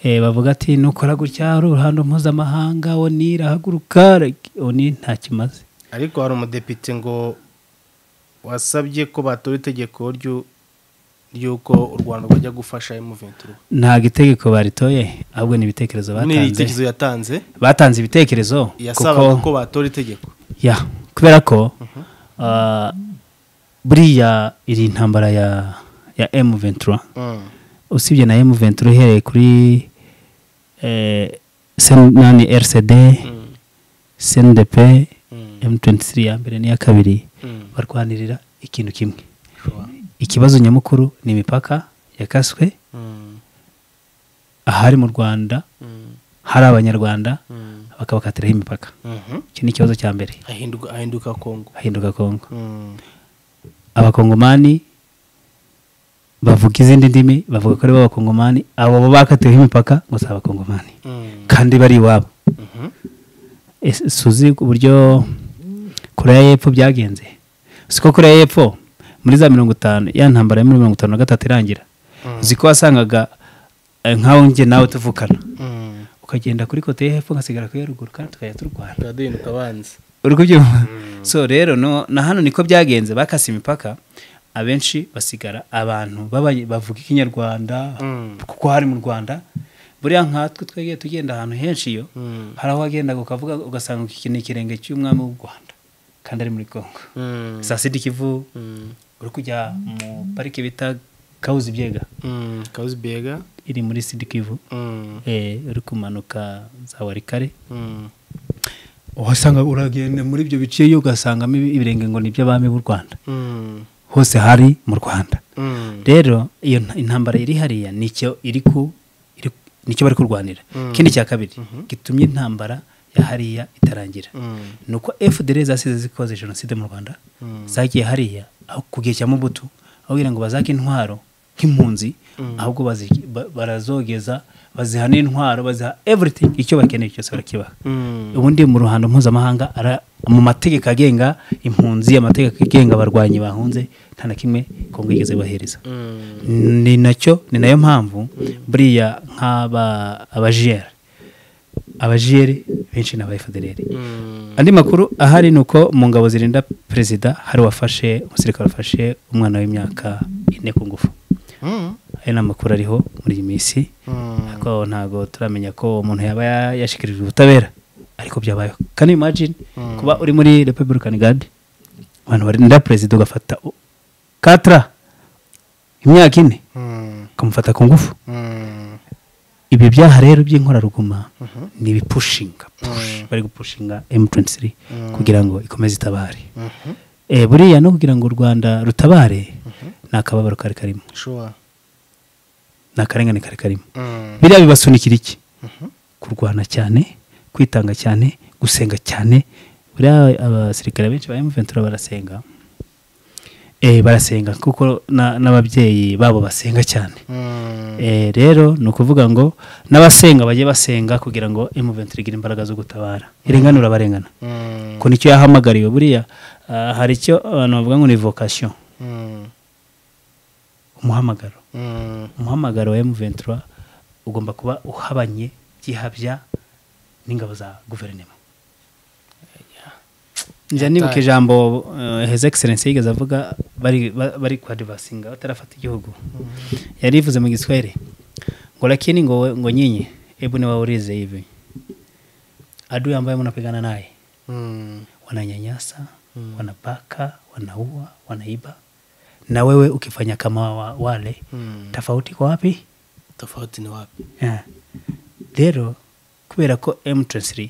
Eh, bavuga ati nukora gutya hari uruhando mpuzamahanga oni irahaguruka like, oni nta kimaze ariko hari umudepite ngo wasabye ko batora itegeko ryu- ry'uko u rwanda rwajya gufasha emuventuru ntabwo itegeko baritoye ahubwo ni ibitekerezo ni batanze itekerezo yatanze batanze ibitekerezo yasabaga ko batora itegeko ya kubera ko ah, buriya iri intambara ya ya M23 Mm. usibye na M23 uhereye kuri eh, nani RCD CNDP M23 ya mbere n'iya kabiri barwanirira ikintu kimwe ikibazo nyamukuru ni imipaka yakaswe Mm. ahari mu Rwanda Mm. hari abanyarwanda Mm. bakabakatiraho imipaka Mhm. iki ni ikibazo cya mbere Ahinduka- ahinduka kongo ahinduka kongo Mm. abakongomani bavuga izindi ndimi bavuga ko ari bo abakongomani abo bo bakatiweho imipaka ngo si abakongomani Mm. kandi bari iwabo Mhm. Ese suzi uburyo koreya y'epfo byagenze siko koreya y'epfo muri za mirongo itanu ya ntambara ya mirongo itanu na gatatu irangira uzi ko wasangaga eh, nk'aho njye nawe tuvukana Mm. ukagenda kuri kote y'epfo ngasigara kuri iya ruguru kandi tukajya turwana Tuba duhinduka abanzi uri kubyumva so rero no na hano niko byagenze bakase imipaka abenshi basigara abantu b'abanye- bavuga ikinyarwanda Mm. kuko hari mu rwanda buriya nkatwe twegeye tugenda ahantu henshi iyo Mm. hari aho wagendaga ukavuga ugasanga iki ni ikirenge cy'umwami w'u rwanda kandi ari muri congo Mm. saa sida ikivu Mm. uri kujya mu parike bita kawuzi byega Mm. Kauzibega. iri muri sida ikivu Mm. eh, uri kumanuka za warikare Mm. uhasanga uragenda muri ibyo bice iyo ugasangamo ibirenge ngo ni iby'abami b'u rwanda Mm. hose hari mu rwanda Mm. rero iyo nta- intambara iri hariya nicyo iri ku iri- nicyo bari kurwanira ikindi cya kabiri gitumye intambara ya hariya itarangira Mm. ni uko fdr zasize zikoze jenoside mu rwanda zagiye hariya aho ku gihe cya mobutu aho kugira ngo bazake intwaro nk'impunzi ahubwo bazi- ba- barazogeza baziha n'intwaro baziha everything icyo bakeneye cyose barakibaha Mm. ubundi mu ruhando mpuzamahanga ara- mu mategeko agenga impunzi amategeko agenga abarwanyi bahunze nta na kimwe kongo yigeze bahereza Mm. ni nacyo ni nayo mpamvu buriya nk'aba abajiyeri abajiyeri benshi ni aba FDLR. Mm. andi makuru ahari ni uko mu ngabo zirinda perezida hari wafashe umusirikare wafashe umwana w'imyaka ine ku ngufu Mm. ayo ni amakuru ariho muri iyi minsi Mm. ariko aho ntabwo turamenya ko umuntu yaba ya- yashikirijwe ubutabera ariko byabayeho can you imagine kuba uri muri republican guard abantu barinda perezida ugafata u- katra imyaka ine ukamufata ku ngufu ibi byaha rero by'inkoraruguma ni ibipushinga push bari gupushinga m23 kugira ngo ikomeze itabare Eh, buriya no kugira ngo u rwanda rutabare ni akababaro kari karimo shuwa ni akarengane kari karimo Mm. biriya bibasunikira iki kurwana cyane kwitanga cyane gusenga cyane buriya abasirikare benshi ba emuventura barasenga Eh, barasenga kuko na- n'ababyeyi babo basenga cyane Mm. Eh, rero ni ukuvuga ngo n'abasenga bajye basenga kugira ngo emuventura igire imbaraga zo gutabara irenganura abarengana Mm. ko nicyo yahamagariwe buriya ah, hari icyo abantu bavuga ngo ni vocation Mm. umuhamagaro Mm. umuhamagaro wa M23 ugomba kuba uhabanye byihabya n'ingabo za guverinoma njya nibuka ijambo eh, his excellence yigeze avuga bari ba- bari kwadivasinga batarafata igihugu yari yivuze mu giswahili ngo lakini ngo we- ngo nyinyi hebu ni waulize hivi adui ambaye mnapigana naye Mm. wananyanyasa wanabaka wanaua wanaiba na wewe ukifanya kama wa, wale Mm. tofauti kwa wapi tofauti ni wapi Yeah. rero kubera ko m23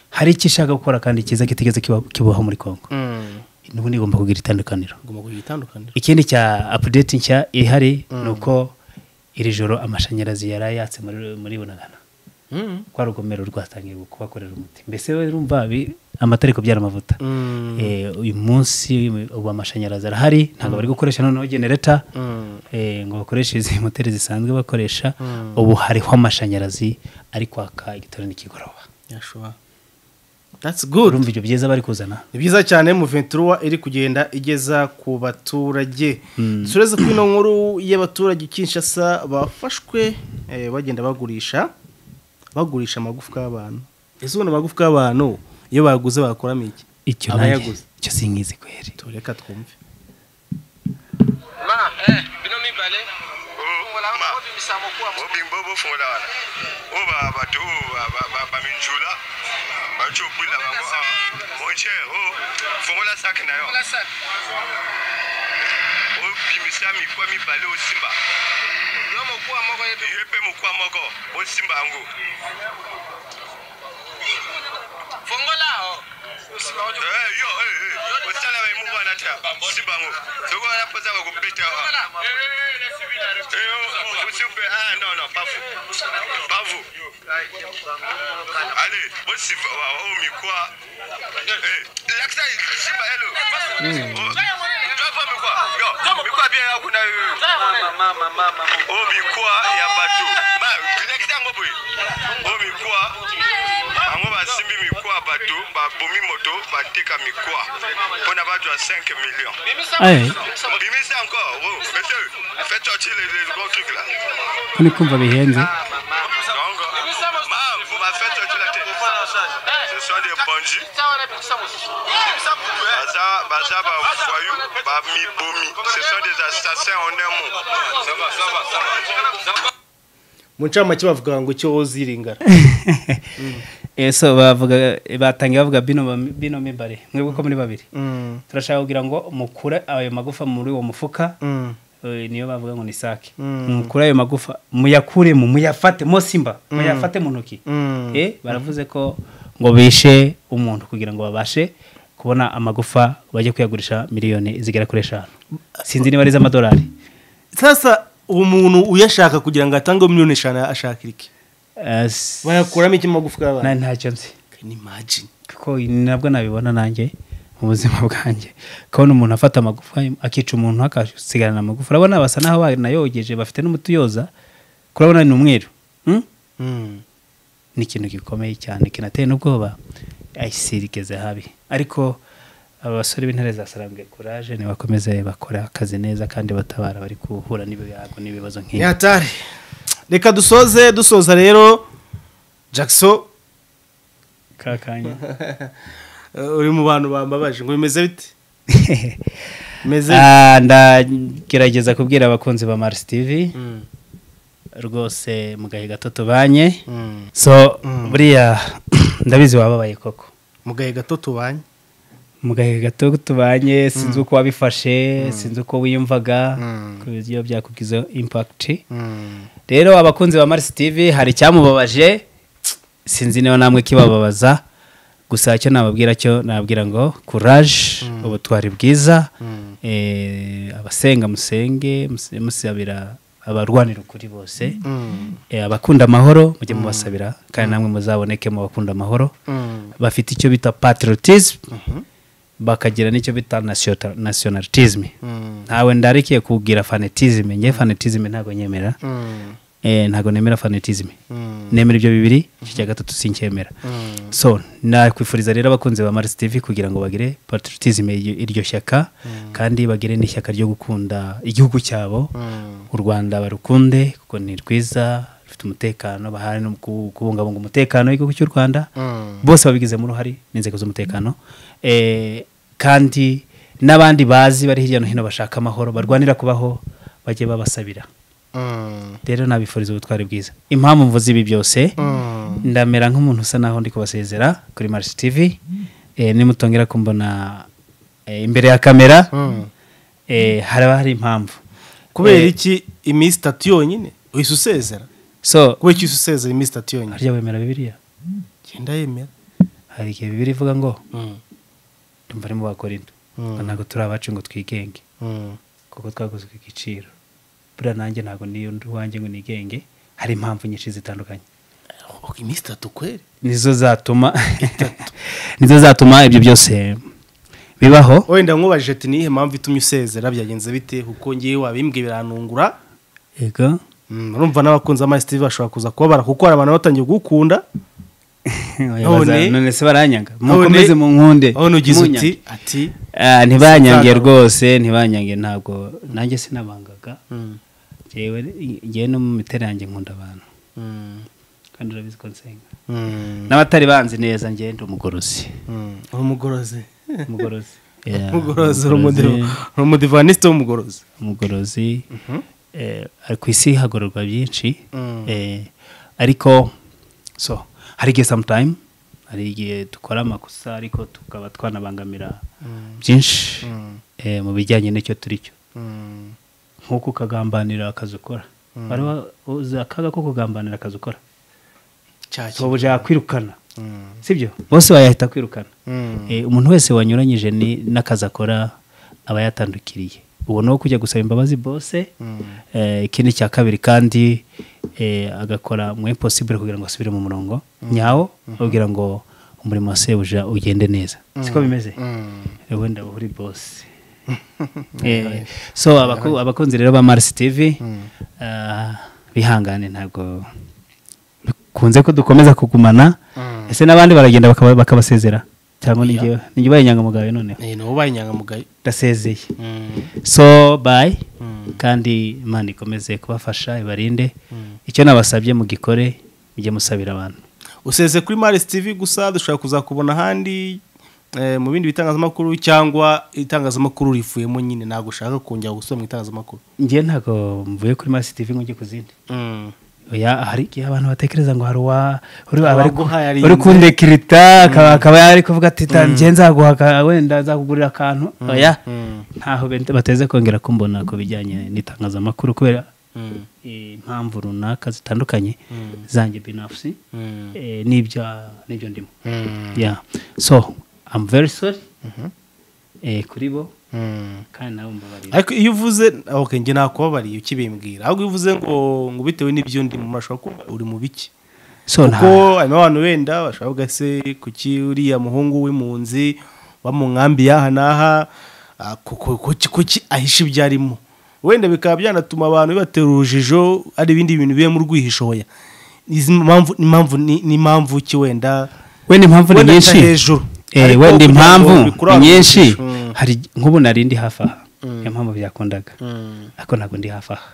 hari icyo ishaka gukora kandi cyiza kitigeze kiba- kibaho muri congo Mm. nubundi igomba kugira itandukaniro ngomba kugira itandukaniro ikindi cya update nshya ihari ni uko iri joro amashanyarazi yari yatse muri, muri bunagana Mm. kwa rugomero rwatangiye kubakorera umuti mbese we urumva bi- amatara ari kubyara amavuta Mm. Eh, uyu munsi ubu amashanyarazi arahari ntabwo bari gukoresha noneho genereta Mm. eh, ngo bakoreshe izi moteri zisanzwe bakoresha ubu hariho amashanyarazi ari kwaka igitondo n'ikigoroba yashuwa that's good urumva ibyo byiza bari kuzana ni byiza cyane muventura iri kugenda igeza ku baturage tureze ko ino nkuru y'abaturage i kinshasa bafashwe eh, bagenda bagurisha bagurisha amagufwa y'abantu ese ubona amagufwa y'abantu iyo baguze bakoramo iki icyo nanjye abayaguze icyo sinkizi kweri tureka twumve Ma, eh, bino mibale. Mwola Ma. mwobi misambo kuwa mwobi. obimbo bofunda wana oba bato baminjula bacopwila bango oche o fongola sak na yo Mwola sati. obimisa mikwa mibale osimba Yo mwokuwa mwoko yetu. ye mpe mokwa moko osimba yango Fongola ho. Usima ojo. Eh, yo eh, eh, osala baimuku wana ta simba yango soko wanapoza bakopeta osimpe ah non non pas vous pas vous allez osimba o mikwa Eh, lakisa simba hello Oh, twapa mikwa yo mikwa bien yakuna yo omikwa ya bato Ma, lekisa yango boye omikwa bango basimbi mikwa ya bato babomi moto bateka mikwa mpona bato ya 5 million aye bimisa encore oh, monsieur fais sortir le, le gros truc là ko ndi kumva bihenze donc ma vous m'avez fait sortir la tête ce sont des bandits baza baza bavoyou bamibomi ce sont des assassins en un mot ça va, ça va, ça va. Ça va. mu ncamake bavuga ngo icyo woza iringara Eh, so bavuga batangiye bavuga bino bami- bino mibare mwebwe ko muri babiri Mm, turashaka kugira ngo mukure ayo magufa muri uwo mufuka mm, Eh, niyo bavuga ngo ni sake Mm. mukure ayo magufa muyakuremo muyafate mosimba muyafate mu ntoki Mm. Eh, baravuze ko ngo bishe umuntu kugira ngo babashe kubona amagufa bajye kuyagurisha miliyoni zigera kuri eshanu sinzi niba ari iz'amadolari sasa uwo muntu uyashaka kugira ngo atange miliyoni eshanu ashakira iki Eh, s- bayakuramo iki mu magufwa na- y'abantu ntacyo nzi Can you imagine kuko nabwo nabibona nanjye mu buzima bwanjye kubona umuntu afata amagufa akica umuntu akasigarana amagufa urabona basa n'aho banayogeje bafite n'umuti uyoza kurabona ni umweru hmm? Mm, ni ikintu gikomeye cyane kinateye n'ubwoba ayisirigeze habi ariko abasore b'intare za sarambwe kuraje ntibakomeze bakora akazi neza kandi batabara bari guhura n'ibiyago n'ibibazo ni nk'ibi hatari reka dusoze dusoza rero jackson ka kanya eh, uri mu bantu bambabaje ngo bimeze bite bimeze Ah, ndagerageza kubwira abakunzi ba marisi tivi rwose mu gahe gato tubanye so buriya ndabizi wababaye koko mu gahe gato tubanye mu gahe gato tubanye sinzi uko wabifashe sinzi uko wiyumvaga ku buryo byakubwiza impakiti rero abakunzi ba marisi tivi hari icyamubabaje sinzi niba namwe kibababaza gusa icyo nababwira cyo nababwira ngo kuraje ubutwari bwiza Eh, abasenga musenge muse- musabira abarwanira ukuri bose Eh, abakunda amahoro mujye mubasabira kandi namwe muzaboneke mu bakunda amahoro bafite icyo bita patriotism bakagira n'icyo bita nasiyota- nationalism ntawe ndarikiye kubwira fanatism ngewe fanatism ntabwo nyemera Eh, ntabwo nemera fanatism nemera ibyo bibiri iki cya gatatu sincyemera so nakwifuriza rero abakunzi ba marisi tv kugira ngo bagire patriotism y- iryo shyaka kandi bagire n'ishyaka ryo gukunda igihugu cyabo u rwanda barukunde kuko ni rwiza rufite umutekano bahari no ku- kubungabunga umutekano w'igihugu cy'u rwanda bose babigizemo uruhare n'inzego z'umutekano Eh, kandi n'abandi bazi bari hirya no hino bashaka amahoro barwanira kubaho bajye babasabira rero nabifuriza ubutwari bwiza impamvu mvuze ibi byose ndamera nk'umuntu usa naho ndi kubasezera kuri marisi tivi Eh, nimutongera kumbona eh, imbere ya kamera eh, haraba hari impamvu kubera Eh, iki iminsi itatu yonyine uhise usezera so kubera iki uhise usezera iminsi itatu yonyine harya wemera bibiliya genda yemera hari igihe bibiliya ivuga ngo ndumva ari mu bakorinto ngo ntabwo turi abacu ngo twigenge kuko twakozwe igiciro buriya nanjye ntabwo niyo ndi uwanjye ngo nigenge hari impamvu nyinshi zitandukanye iminsi itatu kweri nizo zatuma nizo zatuma ibyo byose bibaho wenda nkubaje ati niyihe mpamvu itumye usezera byagenze bite kuko ngewe wabimbwiye biranungura yego urumva n'abakunzi ba Master Steve bashobora kuza kubabara kuko hari abantu batangiye kugukunda Oya, none se baranyanga none- mukomeze mu nkunde aho nugize uti munyange. ati Ah, ntibanyange Satani. rwose ntibanyange ntabwo nanjye sinabangaga Njyewe ngewe no mu mitera yanjye nkunda abantu kandi urabizi ko nsenga n'abatari banzi neza ngewe ndi umugorozi umugorozi umugorozi Yeah, umugorozi uri umugorozi. umudiva- uri umudivanisite w'umugorozi umugorozi eh, ku isi hagororwa byinshi eh, ariko so hari igihe sometime hari igihe dukora amakosa ariko tukaba twanabangamira byinshi eh, mu bijyanye n'icyo turi cyo nk'uko ukagambanira akazi ukora Wari wa- uzi akaga ko kugambanira akazi ukora cyacyo ubu yakwirukana sibyo bose bayahita kwirukana Eh, umuntu wese wanyuranyije ni- n'akazi akora aba yatandukiriye ubu ni uwo kujya gusaba imbabazi bose Eh, ikindi cya kabiri kandi eh, agakora mu impossible kugira ngo asubire mu murongo nyawo kugira ngo umurimo wa sebuja ugende neza siko bimeze Eh, wenda uba uri bose Eh, so abaku- abakunzi rero ba marisi tivi bihangane ntabwo bikunze ko dukomeza kugumana ese n'abandi baragenda bakaba- bakabasezera cyangwa nijye baye inyangamugayo noneho ni wowe ubaye inyangamugayo ndasezeye so bayi kandi imana ikomeze kubafasha ibarinde icyo nabasabye mugikore mujye musabira abantu useze kuri Maris TV gusa dushobora kuzakubona ahandi eh, mu bindi bitangazamakuru cyangwa itangazamakuru rivuyemo nyine ntabwo ushaka kongera gusubira mu itangazamakuru njye ntabwo mvuye kuri marisi tivi ngo njye ku zindi Oya, hari igihe abantu batekereza ngo hari uwa uri- aba ari ku- Abaguhaye ari uri nde? kundekirita akaba akaba yari kuvuga ati tanjye nzaguha aka- wenda nzakugurira akantu oya ntaho bent- bateze kongera kumbona ku bijyanye n'itangazamakuru kubera eh, impamvu runaka zitandukanye zanjye binafsi eh, n'ibya n'ibyo ndimo Yeah. so I'm very sorry Eh, kuri bo kandi nawe mbabarira ariko iyo uvuze okay, njye nakubabariye ukibimbwira ahubwo iyo uvuze ngo ngo bitewe n'ibyo ndimo murashobora kuba uri mu biki so kuko nta- harimo abantu wenda bashobora kuvuga se kuki uriya muhungu w'impunzi wa mu nkambi y'aha n'aha ah, kuko- kuki kuki ahisha ibyo arimo wenda bikaba byanatuma abantu bibatera urujijo ari ibindi bintu bibemo urwihishoya izi mpamvu impamvu ni- ni impamvu ki wenda wenda impamvu ni wenda nyinshi nca hejuru. Eh, Ariko wenda kugira ngo impamvu ni bikurangurire. nyinshi Mm. hari nk'ubu nari ndi hafi aha niyo mpamvu byakundaga ariko ntabwo ndi hafi aha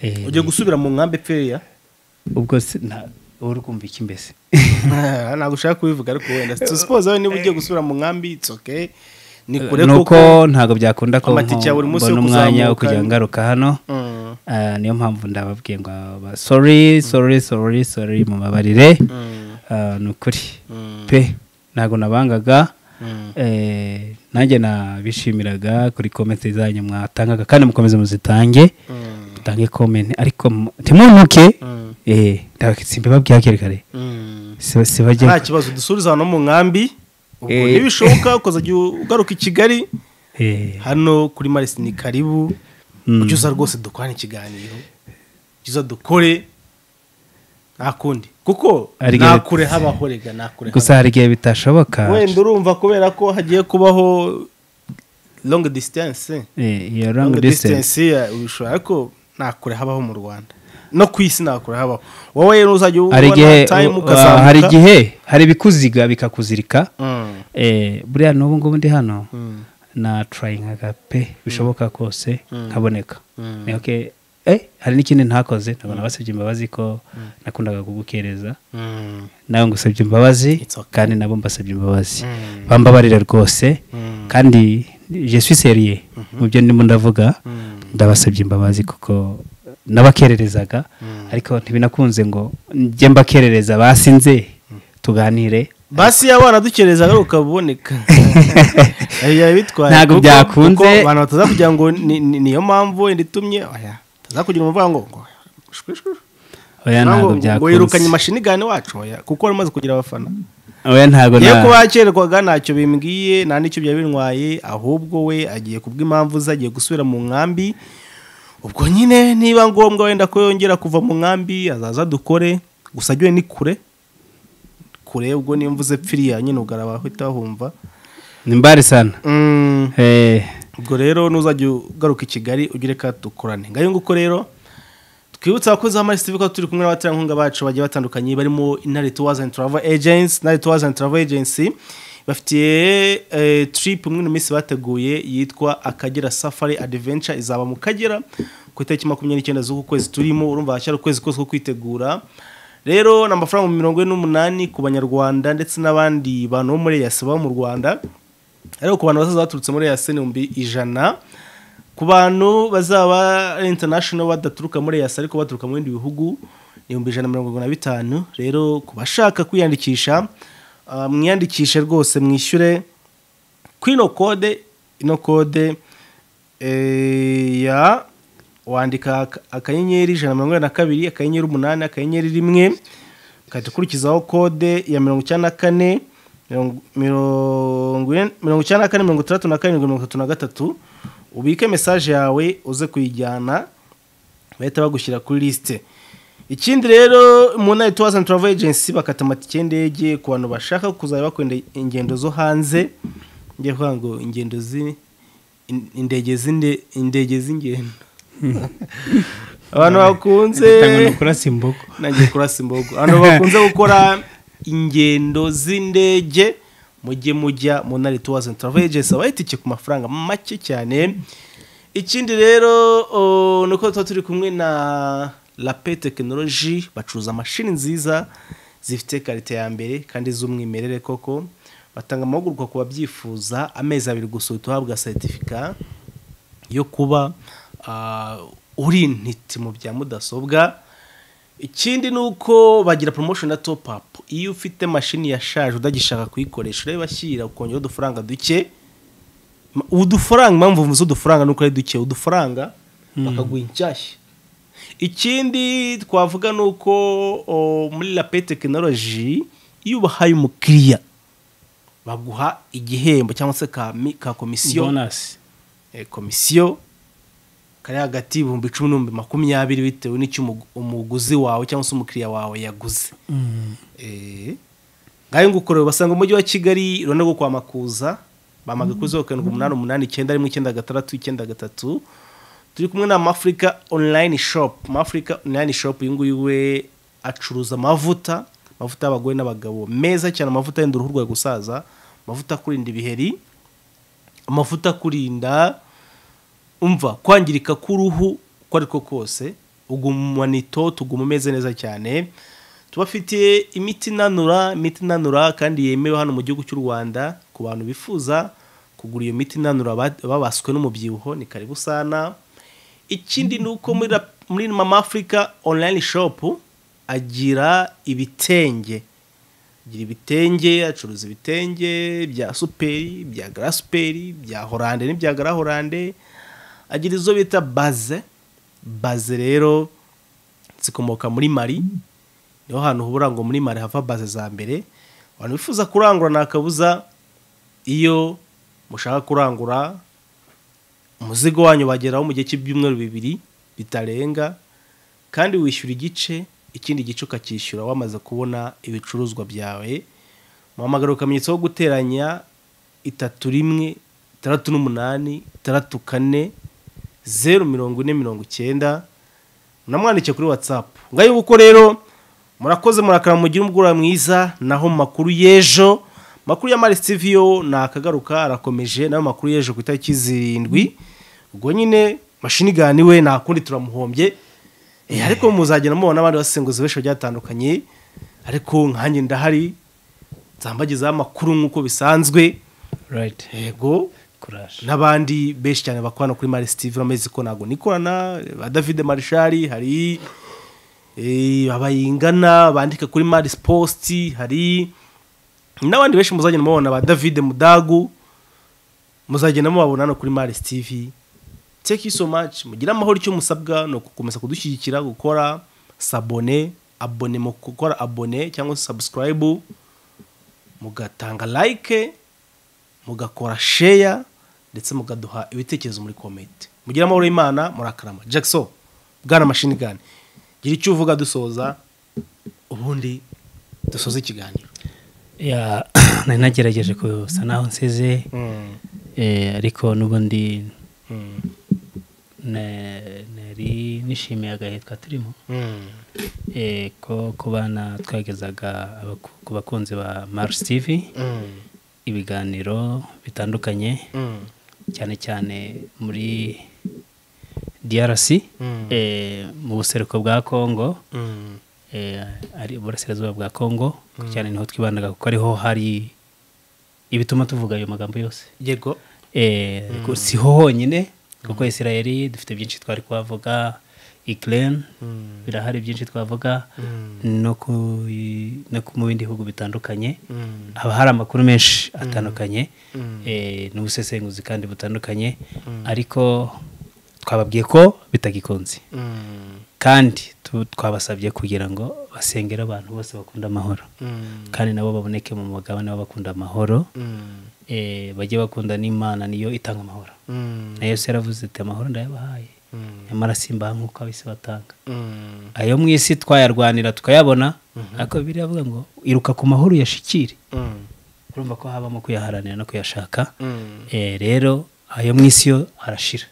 Eh, ujye gusubira mu nkambi peya ubwo si- nta- wowe uri kumva iki mbese ntabwo ushaka kubivuga ariko wenda siposipoze wowe niba ugiye gusubira mu nkambi it's okay ni kure kuko nuko ntabwo byakunda ko amatike ya buri munsi yo mbona umwanya wo kuzamuka kujya ni- ngaruka hano Mm. Ah, niyo mpamvu ndababwiye ngo aba- sorry sorry sorry sorry mu mabarire Ah, ni ukuri pe ntabwo nabangaga Eh, nanjye nabishimiraga kuri komenti zanyu mwatangaga kandi mukomeze muzitange mutange komenti ariko mu- ntimuntuke eh ndabakitsimbe babwiye hakiri kare Siba- sibajye nta kibazo dusubiriza hano mu nkambi ubwo Eh. ntibishoboka ukazajya ugaruka i kigali Eh, hano kuri marisi ni karibu Mm. ujya uza rwose dukorane ikiganiro ujya uza dukore nta kundi kuko Ari nta gere- kure habaho rega nta kure gusa hari igihe bitashoboka habaho. wenda urumva kubera ko hagiye kubaho long distance Eh, iyo long distance ya- ubishobora ariko nta kure habaho mu rwanda no ku isi nta kure habaho wowe rero uzajya ubona hari igihe time u- ukazamuka hari igihe hari ibikuziga bikakuzirika Mm. Eh, buriya n'ubu ngubu ndi hano na turayingaga pe bishoboka kose nkaboneka Ni okay. Eh, hari n'ikindi ntakoze ntabwo nabasabye imbabazi ko nakundaga kugukereza Mm. nawe ngusabye imbabazi It's okay. kandi nabo mbasabye imbabazi bambabarira rwose kandi je suis serieux mu byo ndimo ndavuga ndabasabye imbabazi kuko nabakererezaga ariko ntibinakunze ngo njye mbakerereza basinze tuganire basi yaba wanadukereza agaruka buboneka biba bitwaye Ntabwo kuko- byakunze. kuko abantu bataza kugira ngo ni- ni- niyo mpamvu wenda itumye oya bataza kugira umuvanga ngo ngo shwi, shwi, shwi. oya Ntabwo ntabwo ngo yirukanye byakunze imashini gane wacu oya kuko wari umaze kugira abafana oya ntabwo iyo na- kuba yakererwaga ntacyo bimbwiye nta n'icyo byari bintwaye ahubwo we agiye kubw'impamvu ze agiye gusubira mu nkambi ubwo nyine niba ngombwa wenda ko yongera kuva mu nkambi azaza dukore gusa ajye ni kure kure ubwo niyo mvuze pfiriya nyine ubwo arabahita bahumva ni mbari sana Mm, Eh, ubwo rero nuzajya ugaruka i kigali ugire ka dukorane ngayo nguko rero twibutse abakozi ba marisiti ko turi kumwe n'abaterankunga bacu bagiye batandukanye barimo intare tuwazi andi turava ejensi intare tuwazi andi turava ejensi bafitiye eh, trip imwe mu minsi bateguye yitwa akagera safari adiventure izaba mu kagera ku itariki makumyabiri n'icyenda z'uku kwezi turimo urumva hashyira ukwezi kose ko kwitegura rero ni amafaranga mirongo ine n'umunani ku banyarwanda ndetse n'abandi bantu bo muri eyasi baba mu rwanda ariko ku bantu bazaza baturutse muri eyasi ni ibihumbi ijana ku bantu bazaba ari international badaturuka muri yasa ariko baturuka mu bindi bihugu ni ibihumbi ijana na mirongo irindwi na bitanu rero ku bashaka kwiyandikisha ah, mwiyandikishe rwose mwishyure kuri ino kode ino kode eh, ya wandika ak- akanyenyeri ijana na mirongo inani na kabiri akanyenyeri umunani akanyenyeri rimwe ukahita ukurikizaho kode ya mirongo icyenda na kane mirongo- mirongo ine- mirongo icyenda na kane mirongo itandatu na karindwi mirongo itatu na gatatu ubike mesaje yawe uze kuyijyana bahita bagushyira kuri lisite ikindi rero mu ntara tuwaza travel agency bakata amatike y'indege ku bantu bashaka kuzajya bakunda ingendo zo hanze njye kuvuga ngo ingendo zi in- indege z'inde indege z'ingendo abantu bakunze ntabwo nakurasa imbogo nagiye kurasa imbogo abantu bakunze gukora ingendo z'indege mujye mujya mu ntare tuwazi travel agency aba itike ku mafaranga make cyane ikindi rero o, ni uko tuba turi kumwe na lape tekinoloji bacuruza mashini nziza zifite karite ya mbere kandi z'umwimerere koko batanga amahugurwa ku babyifuza amezi abiri gusa uhita uhabwa seritifika yo kuba ah, uri intiti mu bya mudasobwa ikindi ni uko bagira promotion na top up iyo ufite mashini yashaje udagishaka kuyikoresha urabibashyira ukongera udufaranga duke Ma- udufaranga impamvu mvuze udufaranga ni uko ari duke udufaranga bakaguha inshyashya ikindi twavuga ni uko o, muri lape tekinoloji iyo ubahaye umukiriya baguha igihembo cyangwa se ka, mi- ka komisiyo bonasi eh, komisiyo kari hagati y'ibihumbi icumi n'ibihumbi makumyabiri bitewe n'icyo umu- umuguzi wawe cyangwa se umukiriya wawe yaguze Eh, ngayo nguko rero basanga umujyi wa kigali iruhande rwo kwa makuza bamaga kuri zeru karindwi umunani umunani icyenda rimwe icyenda gatandatu icyenda gatatu turi kumwe na mafurika online shop mafurika online shop uyu nguyu we acuruza amavuta amavuta y'abagore n'abagabo meza cyane amavuta yenda uruhu rwawe gusaza amavuta akurinda ibiheri amavuta akurinda umva kwangirika k'uruhu uko ari ko kose ugumana itoto uguma umeze neza cyane tubafitiye imiti inanura imiti inanura kandi yemewe hano mu gihugu cy'u rwanda ku bantu bifuza kugura iyo miti inanura aba- babaswe n'umubyibuho ni karibu sana ikindi ni uko muri, rap- muri mama africa online shop agira ibitenge agira ibitenge acuruza ibitenge bya superi bya gara superi bya horande n'ibya gara horande agira izo bita baze baze rero zikomoka muri mari niho hantu hubura ngo muri mari hava baze za mbere abantu bifuza kurangura nta kabuza iyo mushaka kurangura umuzigo wanyu bageraho mu gihe cy'ibyumweru bibiri bitarenga kandi wishyura igice ikindi gice ukacyishyura wamaze kubona ibicuruzwa byawe muhamagara ukamenyetso wo guteranya itatu rimwe itandatu n'umunani itandatu kane zeru mirongo ine mirongo icyenda unamwandikiye kuri watsapu ngayo uko rero murakoze murakara mugire umugura mwiza naho mu makuru y'ejo amakuru ya marisi tivi yo nakagaruka arakomeje nayo makuru y'ejo ku itariki zirindwi ubwo nyine mashinigani we nta kundi turamuhombye Eh, ariko muzagenda mubona abandi basenguzi benshi bagiye batandukanye ariko nkanjye ndahari nzambagezaho amakuru nk'uko bisanzwe right yego courage n'abandi benshi cyane bakorana kuri Mari Steve amezi ko ntabwo nikorana ba David Marshall hari eh, abayingana bandika kuri Maris Post hari n'abandi benshi muzagenda mubabona ba David Mudagu muzagenda mubabona no kuri Mari Steve thank you so much mugire amahoro icyo musabwa ni ukukomeza kudushyigikira gukora sabone abone mu gukora abone cyangwa se subscribe mugatanga like mugakora sheya ndetse mugaduha ibitekerezo muri komenti mugira amahoro y'imana murakarama jackson bwana mashini gani gira icyo uvuga dusoza ubundi dusoza ikiganiro ya nari nagerageje gusa naho nsize Eh, ariko n'ubundi na- nari nishimiye agahe twaturimo Eh, ko ku bana twagezaga abaku- ku bakunzi ba Mars TV ibiganiro bitandukanye cyane cyane muri DRC eh, mu buseruko bwa Congo eh, ari uburasirazuba bwa Congo cyane niho twibandaga kuko ariho hari ibituma tuvuga ayo magambo yose yego Eh, ko siho honyine kuko isirayeli dufite byinshi twari kuhavuga ikirere birahari byinshi twavuga no ku no ku- mu bindi bihugu bitandukanye haba hari amakuru menshi atandukanye eh, n'ubusesenguzi kandi butandukanye ariko twababwiye ko bitagikunze kandi tu- twabasabye kugira ngo basengere abantu bose bakunda amahoro kandi nabo baboneke mu mugabane w'abakunda amahoro eh, bajye bakunda n'imana niyo itanga amahoro na yesu yaravuze ati amahoro ndayabahaye nyamara simbaha nk'uko abisi batanga ayo mu isi twayarwanira tukayabona ariko bibiri avuga ngo iruka ku mahoro uyashikire urumva ko habamo kuyaharanira no kuyashaka Eh, rero ayo mu isi yo arashira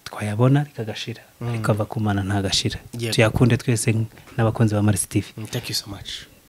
twayabona ariko agashira ariko ava ku mana ntagashira Yego. tuyakunde twese nk'abakunzi ba marisi tivi thank you so much